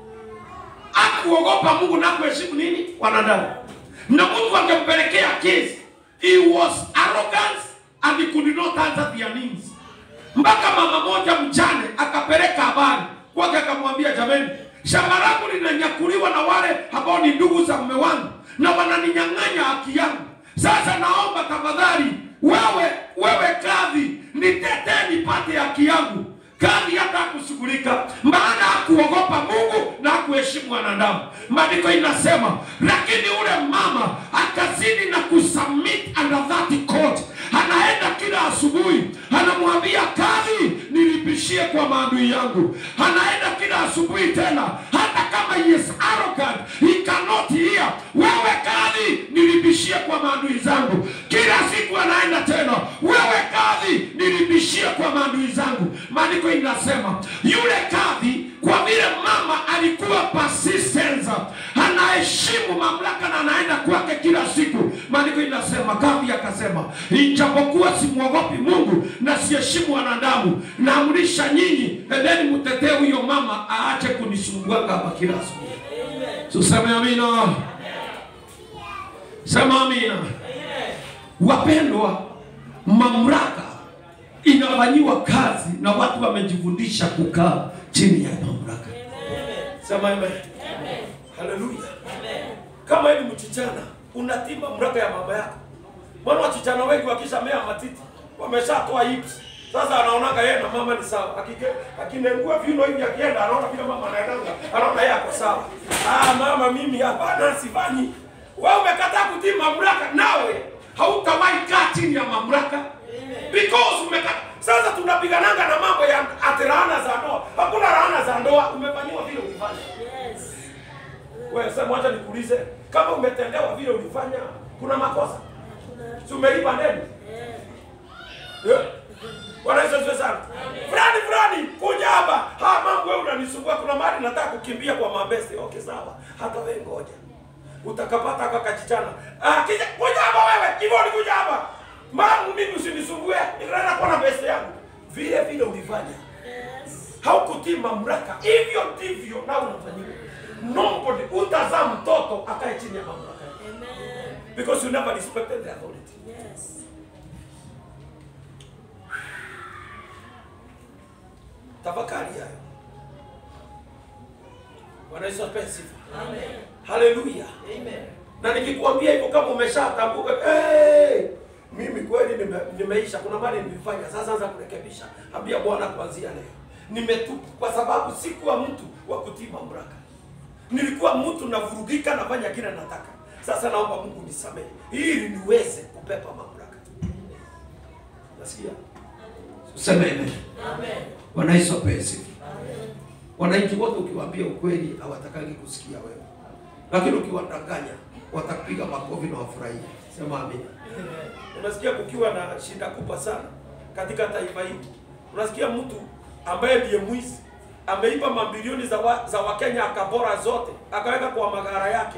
hakuogopa mungu na hakuheshimu nini wanadamu na mtu angempelekea kesi he was arrogant and he could not answer their needs mpaka mama moja mjane akapeleka habari kwake, akamwambia jameni, shamba langu linanyakuliwa na wale ambao ni ndugu za mume wangu na wananinyang'anya haki yangu. Sasa naomba tafadhali, wewe wewe kadhi, nitetee nipate haki yangu. Kadhi hata hakushughulika, maana hakuogopa Mungu na hakuheshimu wanadamu. Maandiko inasema, lakini ule mama akazidi na kusubmit under that court anaenda kila asubuhi anamwambia kadhi nilipishie kwa maadui yangu anaenda kila asubuhi tena hata kama he is arrogant he cannot hear wewe kadhi nilipishie kwa maadui zangu kila siku anaenda tena wewe kadhi nilipishie kwa maadui zangu maandiko inasema yule kadhi kwa vile mama alikuwa persistent anaheshimu mamlaka na anaenda kwake kila siku maandiko inasema kadhi akasema ijapokuwa simwogopi mungu na siheshimu wanadamu naamrisha nyinyi endeni mtetee huyo mama aache kunisumbuaka hapa kila siku tuseme amina sema amina wapendwa mamlaka inafanyiwa kazi na watu wamejifundisha kukaa chini ya mamlaka Sema amen. Haleluya. Kama hivi mchichana unatii mamlaka ya mama yako. Maana wachichana wengi wakishamea matiti wameshatoa hips. Sasa anaonaga yeye na mama ni sawa. Akike akinengua viuno hivi akienda anaona vile mama anaendanga. Anaona yeye ako sawa. Ah mama mimi hapana sifanyi. Wewe umekataa kutii mamlaka nawe hautawahi kaa chini ya mamlaka because umekata. Sasa tunapigananga na mambo ya ati laana za ndoa. Hakuna laana za ndoa, umefanyiwa vile ulifanya. Wewe sasa mwacha nikuulize, kama umetendewa vile ulifanya, kuna makosa? Si umelipa deni? Eh? Bwana Yesu asifiwe sana. Fulani fulani kuja hapa. Ha mambo wewe unanisumbua kuna mahali nataka kukimbia kwa mabesi. Okay sawa. Hata wewe ngoja. Utakapata haka kachichana. Ah kija kuja hapa wewe. Hivyo ni kuja hapa. Mamu mimi usinisumbue. Ninaenda kwa na pesa yangu. Vile vile ulifanya. Haukutii mamlaka. Hivyo ndivyo na unafanyiwa. Nobody utazaa mtoto akae chini ya mamlaka. Because you never respected the authority. Tafakari hayo. Bwana Yesu apewe sifa. Haleluya. Na nikikwambia hivyo kama umeshatambuka, hey, mimi kweli nime, nimeisha, kuna mali nimefanya, sasa anza kurekebisha. Ambia Bwana kuanzia leo. Nimetubu kwa sababu sikuwa mtu wa kutii mamlaka. Nilikuwa mtu navurugika nafanya kile nataka. Sasa naomba Mungu nisamehe ili niweze kupepa mamlaka. Nasikia? useme amen bwana yesu apewe sifa wananchi wote ukiwaambia ukweli hawatakagi kusikia wewe lakini ukiwadanganya watapiga makofi na wafurahia sema amina Unasikia kukiwa na shida kubwa sana katika taifa hili. Unasikia mtu ambaye ndiye mwizi ameiba mabilioni za wa, za Wakenya akabora zote akaweka kwa magara yake,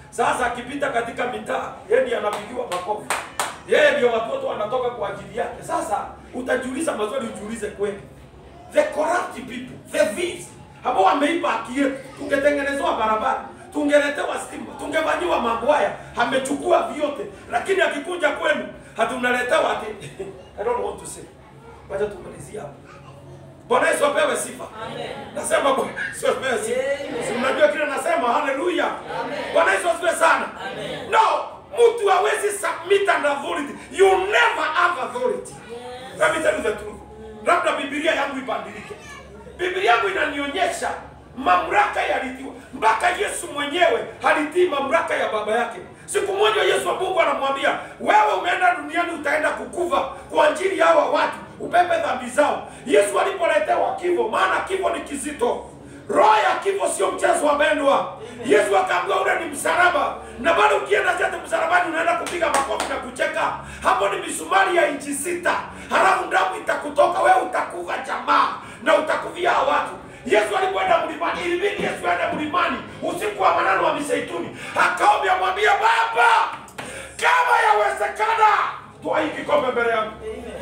Sasa akipita katika mitaa, yeye ndiye anapigiwa makofi, yeye ndio watoto wanatoka kwa ajili yake. Sasa utajiuliza maswali, ujiulize kweli, the corrupt people, the thieves ambao wameiba haki yetu, tungetengenezewa barabara tungeletewa stima, tungefanyiwa mambo haya, amechukua vyote, lakini akikuja kwenu hatunaletewa ati I don't want to say. Wacha tumalizie hapo. Bwana Yesu apewe sifa. Nasema Bwana Yesu apewe sifa. Si mnajua kile nasema haleluya. Bwana Yesu asifiwe sana. No, mtu hawezi submit and authority. You never have authority. Let me tell you the truth. Labda Biblia yangu ibadilike. Biblia yangu inanionyesha mamlaka yalitiwa mpaka Yesu mwenyewe halitii mamlaka ya baba yake. Siku moja Yesu wa Mungu anamwambia wewe, umeenda duniani, utaenda kukufa kwa ajili ya hawa watu, ubebe dhambi zao. Yesu alipoletewa kifo, maana kifo ni kizito, roho ya kifo sio mchezo wa bendwa. Yesu akaambiwa ule ni msalaba, na bado ukienda zete msalabani unaenda kupiga makofi na kucheka. Hapo ni misumari ya inchi sita, halafu damu itakutoka wewe, utakufa jamaa, na utakufia hawa watu. Yesu alipoenda mlimani, ilibidi Yesu aende mlimani usiku wa manane wa Mizeituni, akaomba amwambia, Baba, kama yawezekana, toa hii kikombe mbele yangu.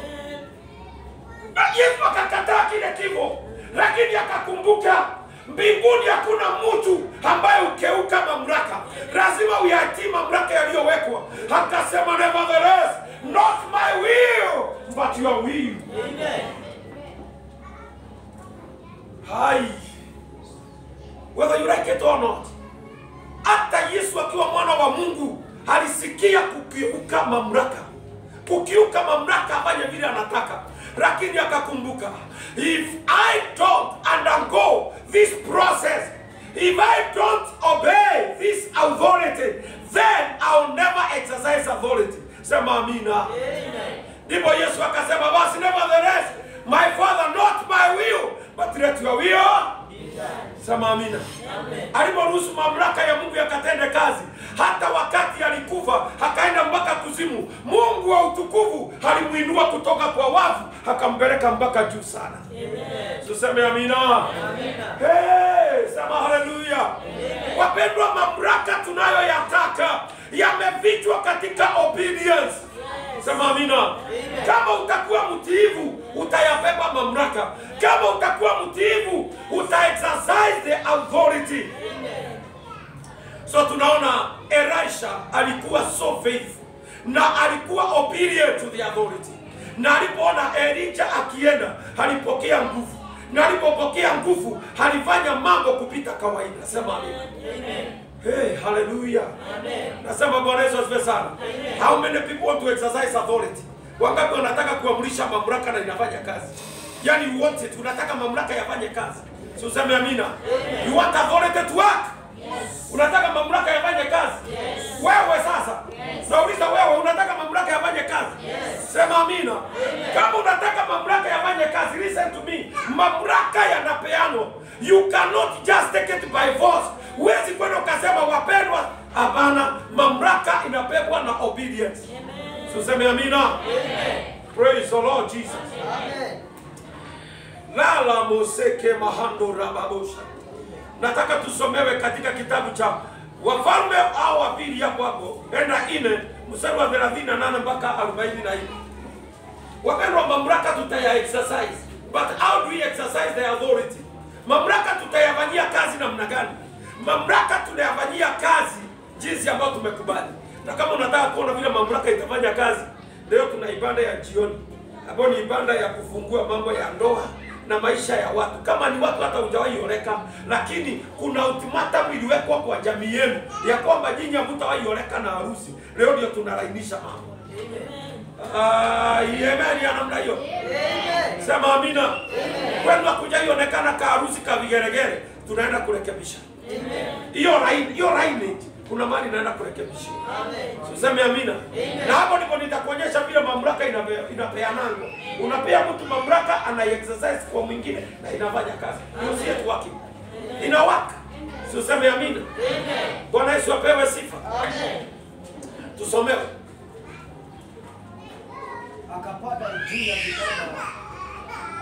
Na Yesu akakataa kile kifo, lakini akakumbuka mbinguni hakuna mtu ambaye ukeuka mamlaka, lazima uyatii mamlaka yaliyowekwa. Akasema, nevertheless not my will but your will. Hai. Whether you like it or not. Hata Yesu akiwa mwana wa Mungu alisikia kukiuka mamlaka, kukiuka mamlaka afanye vile anataka, lakini akakumbuka, if I don't undergo this process, if I don't obey this authority, then I'll never exercise authority. Sema amina. Ndipo Yesu akasema, basi nevertheless, my father not my will, but let your will Sema amina. Aliporuhusu mamlaka ya Mungu yakatende kazi, hata wakati alikufa akaenda mpaka kuzimu, Mungu wa utukufu alimuinua kutoka kwa wafu akampeleka mpaka juu sana. Tuseme amina. Hey, sema haleluya. Wapendwa, mamlaka tunayoyataka yamefichwa katika obedience. Sema amina. Kama utakuwa mtiivu utayabeba mamlaka. Kama utakuwa mtiivu uta exercise the authority. So tunaona Elisha alikuwa so faithful na alikuwa obedient to the authority, na alipoona Elijah akienda alipokea nguvu, na alipopokea nguvu alifanya mambo kupita kawaida. Sema amina. Hey, hallelujah. Nasema Bwana Yesu asifiwe sana. How many people want to exercise authority? Wangapi wanataka kuamrisha mamlaka na inafanya kazi? Yaani you want it, unataka mamlaka yafanye kazi. Si useme amina. You want authority to work? Unataka mamlaka yafanye kazi? Wewe sasa. Nauliza wewe unataka mamlaka yafanye kazi? Sema amina. Kama unataka mamlaka yafanye kazi, listen to me. Mamlaka yanapeanwa. You cannot just take it by force. Huwezi kwenda ukasema wapendwa. Hapana, mamlaka inapebwa na obedience. So sema amina. Praise the Lord Jesus. Lala moseke mahando rababosha. Nataka tusomewe katika kitabu cha Wafalme au wa pili hapo hapo, enda ine mstari wa 38 mpaka 44. Wapendwa, mamlaka tutaya exercise, but how do we exercise the authority? Mamlaka tutayafanyia kazi namna gani? Mamlaka tunayafanyia kazi jinsi ambayo tumekubali, na kama unataka kuona vile mamlaka itafanya kazi, leo tuna ibada ya jioni ambayo ni ibada ya kufungua mambo ya ndoa na maisha ya watu. Kama ni watu hata hujawahi oleka, lakini kuna ultimatum iliwekwa kwa jamii yenu ya kwamba nyinyi hamtawahi oleka na harusi. Leo ndio tunalainisha mambo. Ah, amen ya namna hiyo. Sema amina. Kwenu hakujaionekana ka harusi ka vigeregere, tunaenda kurekebisha. Hiyo line, hiyo lineage kuna mahali naenda kurekebisha. Tuseme amina. Na hapo ndipo nitakuonyesha vile mamlaka inape- inapeananga. Unapea mtu mamlaka ana exercise kwa mwingine na inafanya kazi. You see it working. Ina work. Si useme amina. Bwana Yesu apewe sifa. Tusomewe. akapanda juu ya kitanda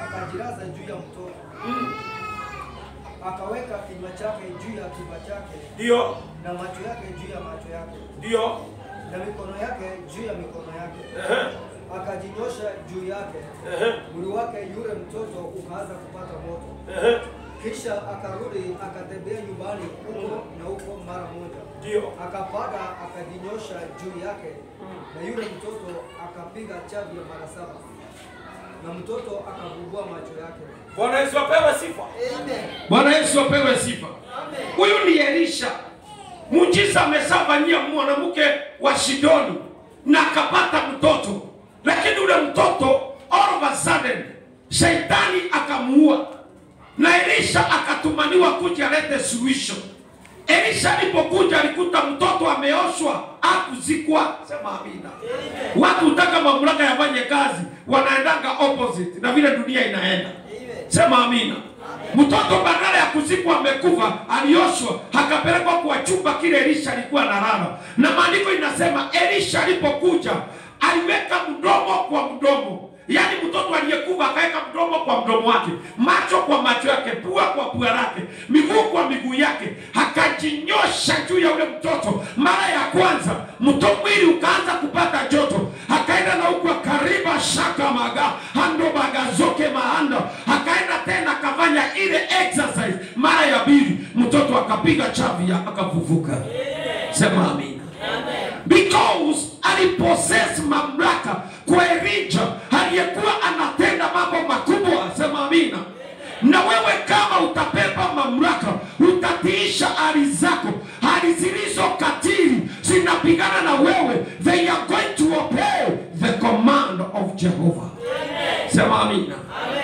akajilaza juu ya mtoto akaweka kinywa chake juu ya kichwa chake ndio na macho yake juu ya macho yake ndio na mikono yake juu ya mikono yake. ehe, Akajinyosha juu yake, ehe, mwili wake yule mtoto ukaanza kupata moto. ehe, Kisha akarudi akatembea nyumbani huko na huko mara moja, ndio akapaga akajinyosha juu yake, na yule mtoto akapiga chavi ya mara saba, na mtoto akavumbua macho yake. Bwana Yesu apewe sifa. Bwana Yesu apewe sifa. Huyu ni Elisha. Muujiza ameshafanyia mwanamke wa Sidoni na akapata mtoto, lakini ule mtoto all of a sudden shetani akamuua, na Elisha akatumaniwa kuja alete suluhisho. Elisha alipokuja alikuta mtoto ameoshwa, akuzikwa. Sema amina. Watu hutaka mamlaka yafanye kazi, wanaendanga opposite na vile dunia inaenda. Sema amina. Mtoto badala ya kuzikwa amekufa, alioshwa akapelekwa kwa chumba kile Elisha alikuwa analala, na maandiko inasema Elisha alipokuja aliweka mdomo kwa mdomo, yaani mtoto aliyekufa akaweka mdomo kwa mdomo wake, macho kwa macho yake, pua kwa pua lake, miguu kwa miguu yake, akajinyosha juu ya ule mtoto. Mara ya kwanza mto mwili ukaanza kupata joto, akaenda na huku akariba shaka maga hando bagazoke maanda, akaenda tena akafanya ile exercise. Mara ya pili mtoto akapiga chavya akafufuka. Sema amina because alipossess mamlaka kwa Elijah aliyekuwa anatenda mambo makubwa. Sema amina. Na wewe kama utapepa mamlaka, utatiisha hali zako, hali zilizo katili zinapigana na wewe, they are going to obey the command of Jehovah. Sema amina.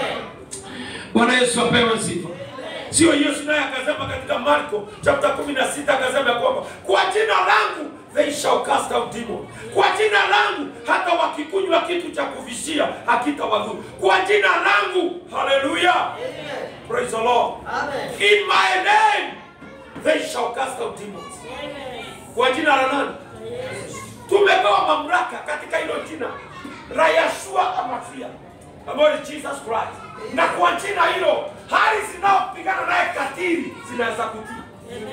Bwana Yesu apewe sifa. Sio Yesu naye akasema katika Marko chapter 16 akasema ya kwamba kwa jina langu they shall cast out demons. Kwa jina langu hata wakikunywa kitu cha kuvishia hakitawadhuru. Kwa jina langu, haleluya. Praise the Lord. In my name they shall cast out demons. Kwa jina la nani? Tumepewa mamlaka katika hilo jina la Yeshua Amafia ambayo ni Jesus Christ, na kwa jina hilo hali zinaopigana naye katili zinaweza kutii.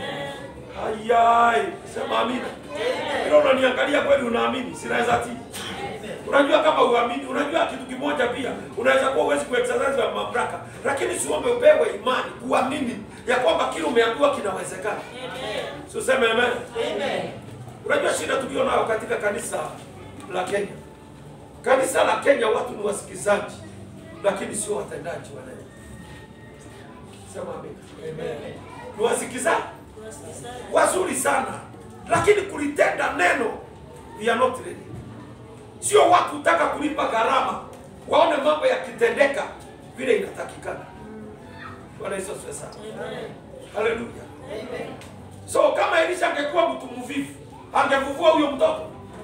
Hayai, sema amina. Hilo unaniangalia kweli, unaamini? Zinaweza tii. Unajua kama uamini, unajua kitu kimoja pia, unaweza kuwa uwezi kuexercise ya mamlaka, lakini siombe upewe imani, kuamini ya kwamba kile umeambiwa kinawezekana. So sema amen. Unajua shida tulio nayo katika kanisa la Kenya, kanisa la Kenya watu ni wasikizaji, lakini sio watendaji wa neno. Sema amen. Ni wasikizaji wazuri sana, lakini kulitenda neno we are not ready. Sio watu hutaka kulipa gharama waone mambo yakitendeka vile inatakikana. Bwana Yesu asifiwe sana. Haleluya. So kama Elisha angekuwa mtu mvivu, angevuvua huyo mtoto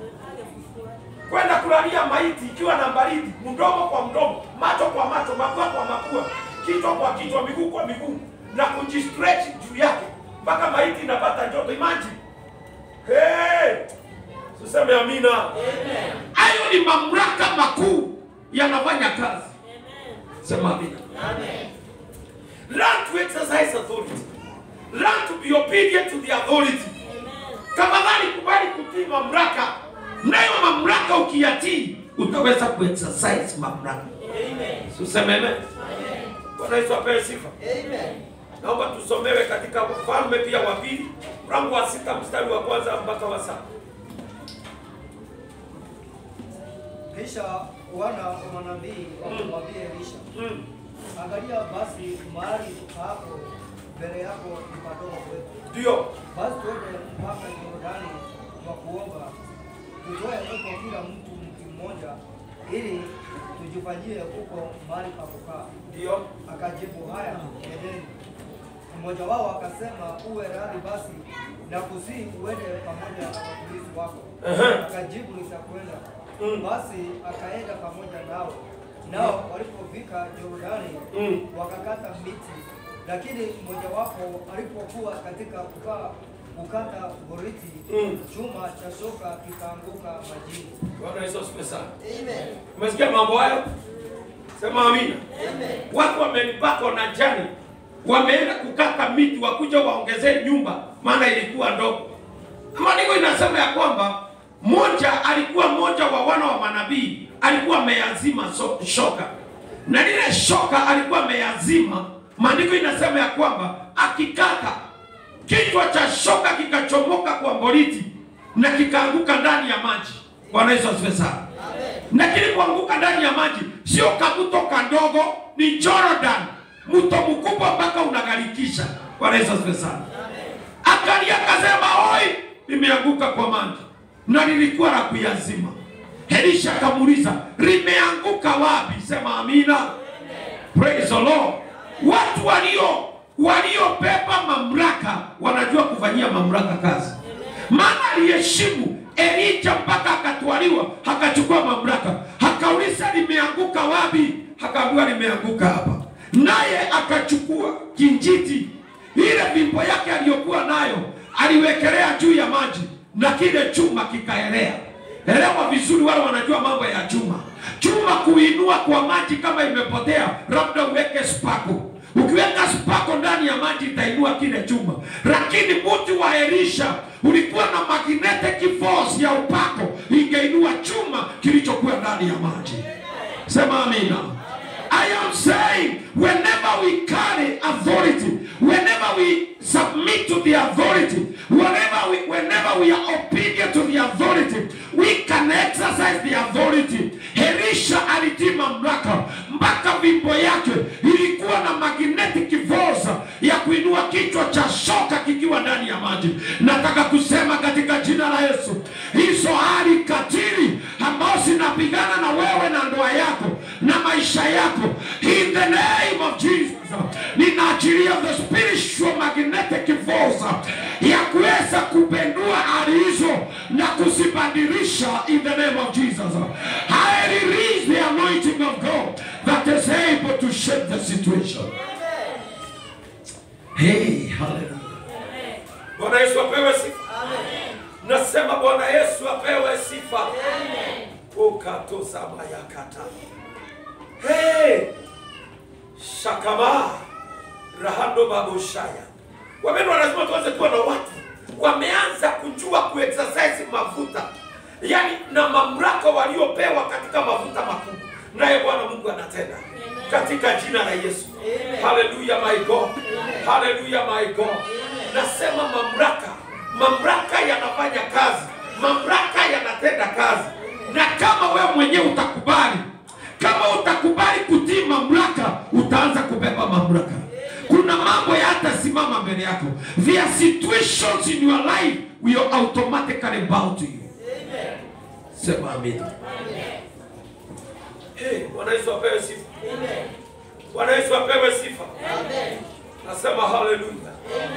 kwenda kulalia maiti ikiwa na baridi, mdomo kwa mdomo, macho kwa macho, mapua kwa mapua, kichwa kwa kichwa, miguu kwa miguu, na kujistretch juu yake mpaka maiti inapata joto. Imagine. Hey! Tuseme amina. Hayo ni mamlaka makuu yanafanya kazi. Sema amina. Learn to exercise authority. Learn to be obedient to the authority. Tafadhali kubali kutii mamlaka, nayo mamlaka ukiyatii utaweza kuexercise mamlaka. Tuseme amen. Bwana Yesu apewe sifa. Naomba tusomewe katika Wafalme pia wa pili mlango wa sita mstari wa kwanza mpaka wa saba. Kisha wana wa manabii wakamwambia Elisha, Mm. angalia basi mahali hapo mbele yako ni padogo kwetu, Ndio. basi twende mpaka Yordani kwa kuomba, tutoe huko kila mtu mti mmoja, ili tujifanyie huko mahali pa kukaa. Ndio. Akajibu, haya, nendeni. Mmoja wao akasema, uwe radhi basi na kusii uende pamoja na watumishi wako. Ehe. Akajibu, nitakwenda. Mm. Basi akaenda pamoja nao, nao walipofika Yordani Mm. wakakata miti, lakini mmojawapo alipokuwa katika kukaa kukata boriti, Mm. chuma cha shoka kikaanguka majini. Bwana Yesu asifiwe sana. Umesikia mambo hayo? Sema amina. Watu wamenipako na jani, wameenda kukata miti, wakuja waongezee nyumba, maana ilikuwa ndogo. Maandiko inasema ya kwamba moja alikuwa mmoja wa wana wa manabii alikuwa ameyazima so, shoka na lile shoka alikuwa ameyazima. Maandiko inasema ya kwamba akikata kichwa cha shoka kikachomoka kwa boriti na kikaanguka ndani ya maji. Bwana Yesu asifiwe sana. Na kilipoanguka ndani ya maji, sio kabuto kadogo, ni Jordan, mto mkubwa mpaka unagharikisha. Bwana Yesu asifiwe sana. Akalia akasema, oi, limeanguka kwa maji na lilikuwa la kuyazima. Elisha akamuuliza, limeanguka wapi? Sema amina. Praise the Lord. Watu walio waliobeba mamlaka wanajua kufanyia mamlaka kazi, maana aliheshimu Elija mpaka akatwaliwa, akachukua mamlaka, akauliza limeanguka wapi? Akaambiwa limeanguka hapa, naye akachukua kinjiti, ile fimbo yake aliyokuwa nayo aliwekelea juu ya maji, na kile chuma kikaelea. Elewa vizuri, wale wanajua mambo ya chuma. Chuma kuinua kwa maji, kama imepotea, labda uweke spako. Ukiweka spako ndani ya maji itainua kile chuma, lakini mti wa Elisha ulikuwa na magnetic force ya upako, ingeinua chuma kilichokuwa ndani ya maji. Sema amina. I am saying whenever we carry authority, whenever we submit to the authority, whenever we, whenever we are obedient to the authority, we can exercise the authority. Elisha alitii mamlaka mpaka fimbo yake ilikuwa na magnetic force ya kuinua kichwa cha shoka kikiwa ndani ya maji. Nataka kusema katika jina la Yesu, hizo hali katili ambao zinapigana na wewe na ndoa yako na maisha yako, in the name of Jesus, ninaachilia the spiritual magnetic force ya kuweza kupendua hali hizo na kuzibadilisha in the name of Jesus. I release the anointing of God that is able to shape the situation. Hey, hallelujah. Bwana Yesu apewe sifa. Nasema Bwana Yesu apewe sifa. Ukatozama yakata. Hey! Shakama rahando babushaya. Wapendwa, lazima tuanze kuwa na watu wameanza kujua kuexercise mafuta, yaani na mamlaka waliopewa katika mafuta makubwa, naye Bwana Mungu anatenda katika jina la Yesu. Haleluya my God, haleluya my God. Nasema mamlaka, mamlaka yanafanya kazi, mamlaka yanatenda kazi, na kama wewe mwenyewe utakubali, kama utakubali kutii mamlaka, utaanza kubeba mamlaka. Kuna mambo yatasimama mbele yako. There are situations in your life will automatically bow to you. Sema amina. Hey, Bwana Yesu apewe sifa. Bwana Yesu apewe sifa. Nasema haleluya.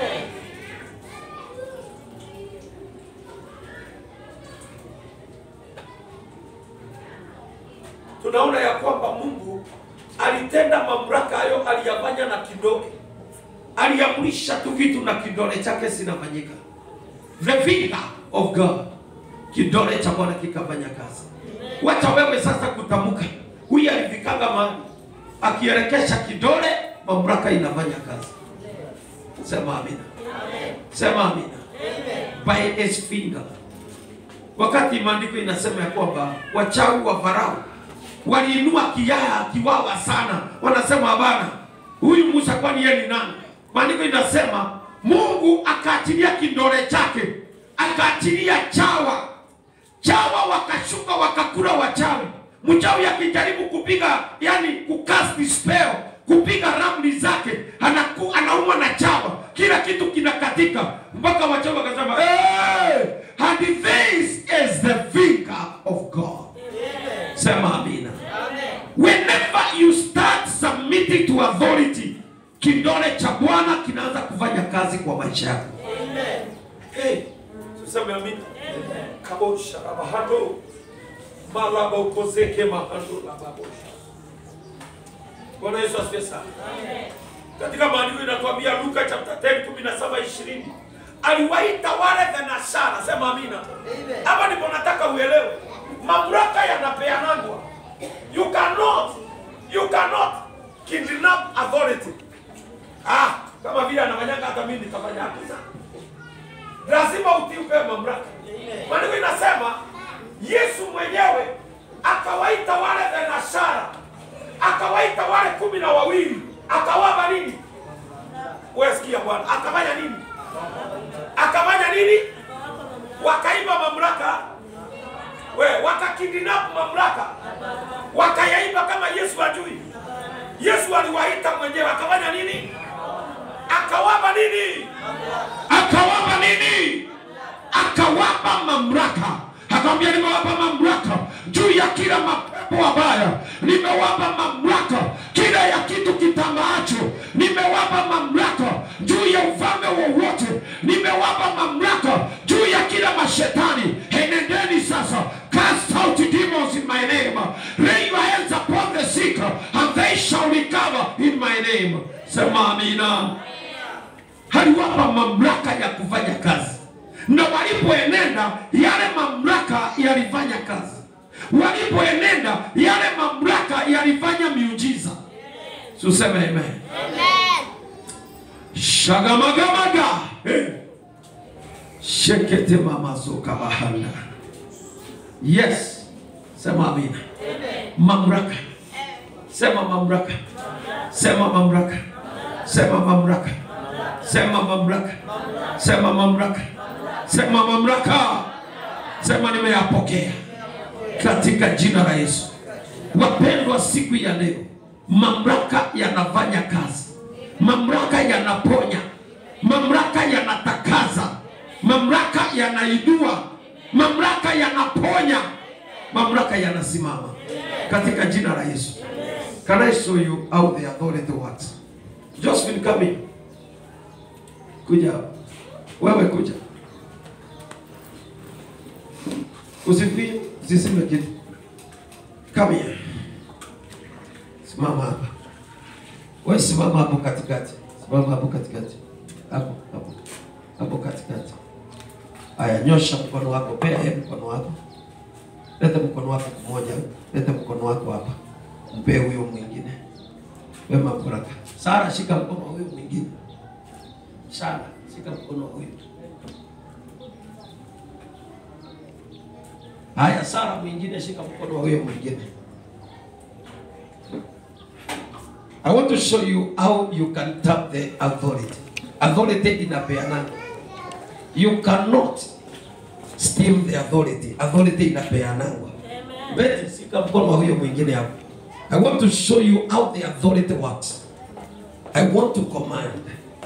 Tunaona ya kwamba Mungu alitenda mamlaka hayo, aliyafanya na kidole, Aliamrisha tu vitu na kidole chake zinafanyika. The finger of God, kidole cha Bwana kikafanya kazi. Wacha wewe sasa kutamka. Huyu alifikanga mahali akielekesha kidole, mamlaka inafanya kazi. Sema amina. Sema amina. By his finger. Wakati maandiko inasema ya kwamba wachawi wa Farao waliinua kiyaa kiwawa sana, wanasema bana, huyu Musa kwani yeye ni nani? Maandiko inasema Mungu akaachilia kidole chake, akaachilia chawa, chawa wakashuka wakakula wachawi. Mchawi akijaribu kupiga, yani kukasti spell, kupiga ramli zake, anaku, anaumwa na chawa, kila kitu kinakatika, mpaka wachawi wakasema hey! and this is the finger of God. Sema amina. Whenever you start submitting to authority, kidole cha Bwana kinaanza kufanya kazi kwa maisha yako. Hey, tuseme amina. Kabosha rabahando malaba ukozeke mahando lababosha. Bwana Yesu asifiwe sana. Katika maandiko inatuambia Luka chapter 10 17 20 aliwaita wale thenashara, sema amina. Hapa ndipo nataka uelewe, mamlaka yanapeanangwa. You cannot, you cannot kidnap authority. Ah, kama vile anafanyanga hata mimi nitafanya hakuna. lazima utii upewe mamlaka. Maandiko inasema Yesu mwenyewe akawaita wale thenashara, akawaita wale kumi na wawili, akawapa nini? Wewe sikia Bwana, akafanya nini? Akafanya nini? Wakaiba mamlaka, we wakakidnap mamlaka, wakayaiba kama Yesu ajui. Yesu aliwaita mwenyewe, akafanya nini? Akawapa nini? akawapa nini? Akawapa mamlaka, akamwambia nimewapa mamlaka juu ya kila mapepo mabaya, nimewapa mamlaka kila ya kitu kitambaacho, nimewapa mamlaka juu ya ufalme wowote, nimewapa mamlaka juu ya kila mashetani. Enendeni sasa, cast out demons in my name, lay your hands upon the sick and they shall recover in my name. Sema amina aliwapa mamlaka ya kufanya kazi, na walipoenenda yale mamlaka yalifanya kazi, walipoenenda yale mamlaka yalifanya miujiza. Tuseme amen. Shagamagamaga Eh. shekete mamazuka bahanda. Yes, sema amina. Mamlaka, sema mamlaka, sema mamlaka, sema mamlaka sema mamlaka, sema mamlaka, sema mamlaka, sema nimeyapokea katika jina la Yesu. Wapendwa, siku ya leo mamlaka yanafanya kazi, mamlaka yanaponya, mamlaka yanatakaza, mamlaka yanainua, mamlaka yanaponya, mamlaka yanasimama katika jina la Yesu. Can I show you how the authority works? Josephine, come in. Kuja wewe, kuja usifie, usiseme kitu. Come here, simama hapa. Wewe simama hapo katikati, simama hapo katikati, hapo hapo hapo katikati. Aya, nyosha mkono wako, pea yeye mkono wako, leta mkono wako mmoja, leta mkono wako hapa, mpe huyo mwingine. Wema baraka. Sara, shika mkono wa huyo mwingine. Sara, shika mkono wa huyo. Haya, Sara mwingine, shika mkono wa huyo mwingine. I want to show you how you can tap the authority. Authority inapeana. You cannot steal the authority. Authority inapeanangwa. Betty, shika mkono wa huyo mwingine hapo. I want to show you how the authority works. I want to command.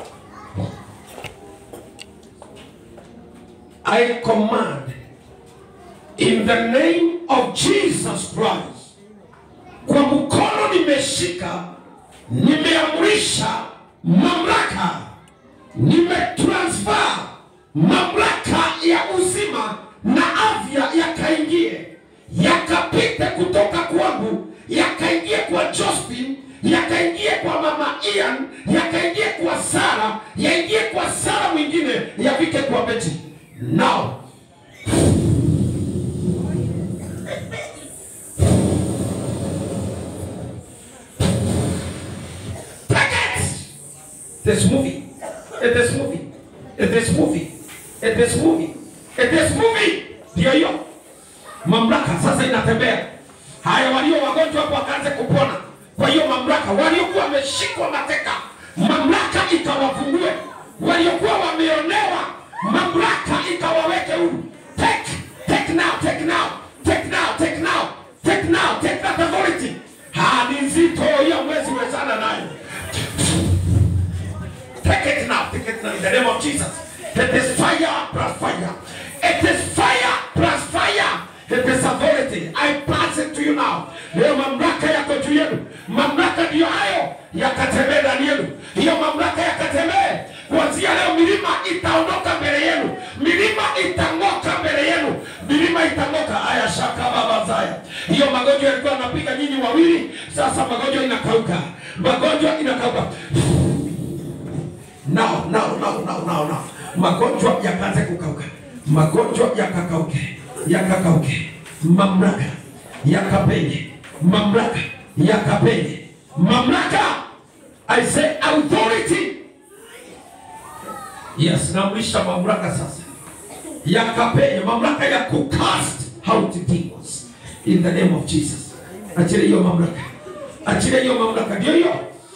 I command in the name of Jesus Christ. Kwa mkono nimeshika, nimeamrisha mamlaka, nimetransfer mamlaka ya uzima na afya yakaingie, yakapite kutoka kwangu, yakaingie kwa Josephine, yakaingie kwa mama Ian, yakaingie kwa Sara, yaingie kwa Sara mwingine, yafike kwa Betty. Now Take it! It is moving. It is moving. It is moving. It is moving. It is moving. Ndio hiyo mamlaka sasa inatembea. Haya, walio wagonjwa hapo wakaanze kupona. Kwa hiyo mamlaka, waliokuwa wameshikwa mateka, mamlaka ikawafungue. Waliokuwa wameonewa, mamlaka ikawaweke huru. Take, take now, take now, take now, take now, take now, take that authority. Ha, ni nzito hiyo, mwezi wezana nayo. Take it now. Take it now in the name of Jesus. It is fire plus fire. It is fire plus fire. It is authority. I pass it to you now. Leo mamlaka yako juu yenu. Mamlaka ndiyo hayo yakatembee ndani yenu. Hiyo mamlaka yakatembee. Kuanzia leo milima itaondoka mbele yenu. Milima itang'oka mbele yenu. Milima itang'oka. Aya shaka baba zaya. Hiyo magonjwa yalikuwa yanapiga nyinyi wawili. Sasa magonjwa inakauka. Magonjwa inakauka. Now, now, now, now, now, now. Magonjwa yakaanze kukauka, magonjwa yakakauke, yakakauke, mamlaka yakapenye, mamlaka yakapenye, mamlaka. I say authority. Yes, namrisha mamlaka sasa. ya kapenya, mamlaka ya kucast out demons in the name of Jesus. Achilia hiyo mamlaka, achilia hiyo mamlaka, ndio hiyo.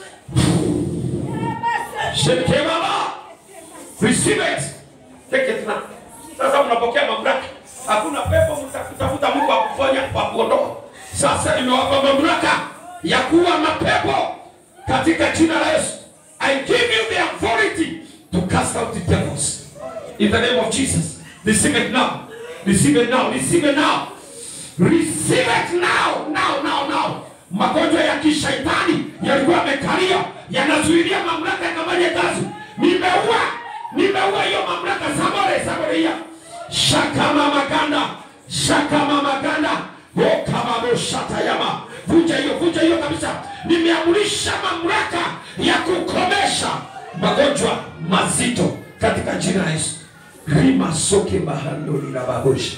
Sheke baba, receive it, take it now. Sasa unapokea mamlaka, hakuna pepo mtakutafuta Mungu akuponya kwa kuondoa. Sasa nimewapa mamlaka ya kuwa mapepo katika jina la Yesu. I give you the authority to cast out the devils in the name of Jesus. Receive it now. Receive it now. Receive it now. Receive it now. Now, now, now. Magonjwa ya kishaitani yalikuwa yamekalia, yanazuilia mamlaka yakafanye kazi. Nimeua, nimeua hiyo mamlaka. Sabore, sabore hiya. Shakama maganda, shakama maganda. Okababo shatayama. Vunja hiyo, vunja hiyo kabisa. Nimeamurisha mamlaka ya kukomesha magonjwa mazito katika jina la Yesu. Rima soke mahandoli na babushi.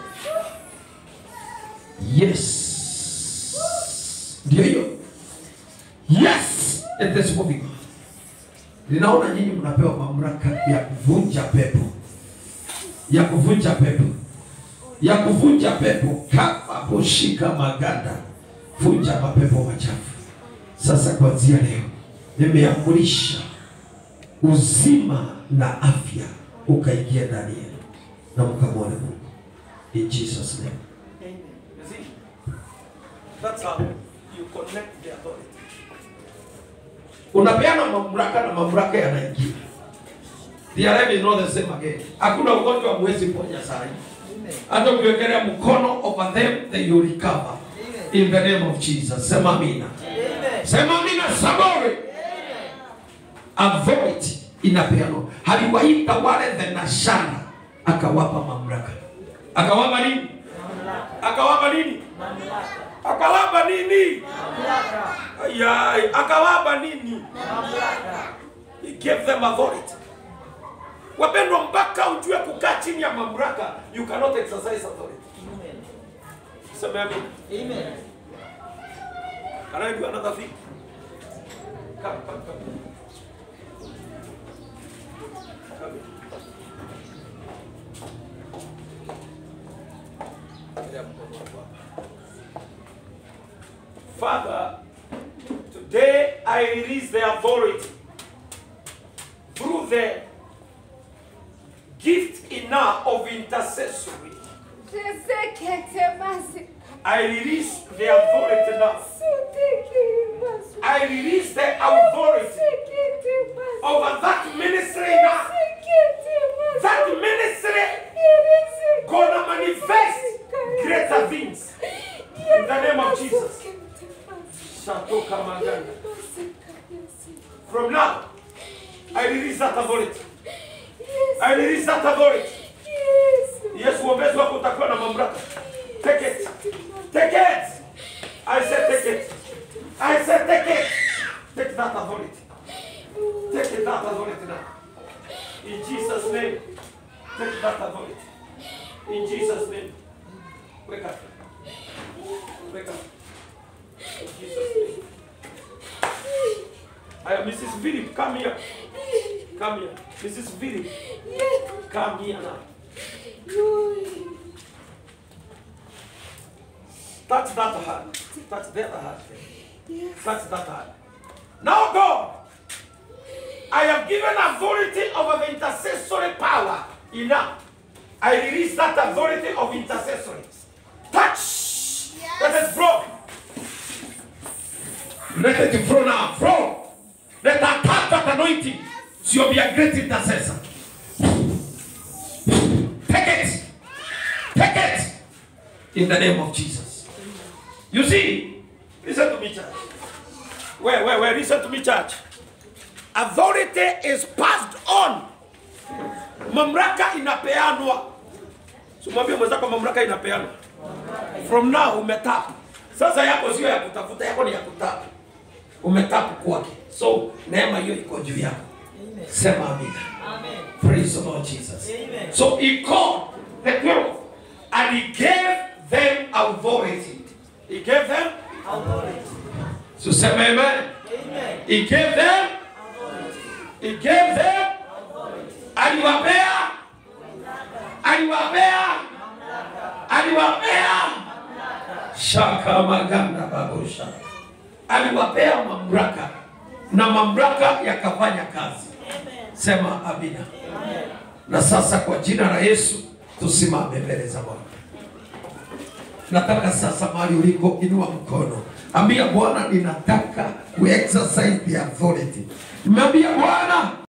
Yes. Ndio hiyo. Yes. It is moving. Ninaona nyinyi mnapewa mamlaka ya kuvunja pepo, ya kuvunja pepo, ya kuvunja pepo kama kushika maganda, vunja mapepo machafu. Sasa kuanzia leo nimeamurisha uzima na afya ukaingia ndani yenu na mkamwone Mungu in Jesus name. You see? That's how you connect the authority. unapeana mamlaka na mamlaka yanaingia. The enemy is not the same again. Hakuna ugonjwa mwezi ponya saa hii. Hata ukiwekelea mkono over them they will recover. In the name of Jesus. Sema amina. Sema amina sabore. Authority inapeanwa. Aliwaita wale thenashara akawapa mamlaka. Akawapa nini? Akawapa nini? Akawapa nini? Ayai, akawapa nini? He gave them authority. Wapendwa, mpaka ujue kukaa chini ya mamlaka, you cannot exercise authority. Sema amen. Amen. Can I do another thing? Come, come, come. Come here. Elea mkono wako hapa. Father, today I release the authority through the gift enough of intercessory. I release the authority now. I release the authority over that ministry now. That ministry gonna manifest greater things. In the name of Jesus. Shatoka Maganda. From now, I release that authority. I release that authority. Yes, uombezi wako utakuwa na mamlaka. Take it. Take it. I said take it. I said take it. Take that authority. Take it, that authority now. In Jesus' name. Take that authority. In Jesus' name. Wake up. Wake up. In Jesus' name. I am Mrs. Philip. Come here. Come here. Mrs. Philip. Come here now. Touch that hand. Touch the other hand. Touch that hand. Now, God, I am given authority over the intercessory power. Enough. I release that authority of intercessory. Touch. Let it flow. Let it flow now. Flow. Let that attack that anointing. So you'll be a great intercessor. Take it. Take it. In the name of Jesus. You see, listen to me, church. Where, where, where? Listen to me, church. Authority is passed on. Mamlaka inapeanwa. Simwambie mwenzako mamlaka inapeanwa. From now umetap. Sasa yako sio ya kutafuta, yako ni ya kutap. Umetap kwake. So neema hiyo iko juu yako. Sema amina. Amen. Praise the Lord Jesus. Amen. So he called the twelve and he gave them authority. He gave them Authority. So say amen. Amen. He gave them, he gave them, aliwapea, amaganda babosha aliwapea mamlaka na mamlaka yakafanya kazi sema amina na sasa kwa jina la yesu tusimame mbele za bwana nataka sasa mahali uliko inua mkono ambia bwana ninataka kuexercise the authority nimeambia bwana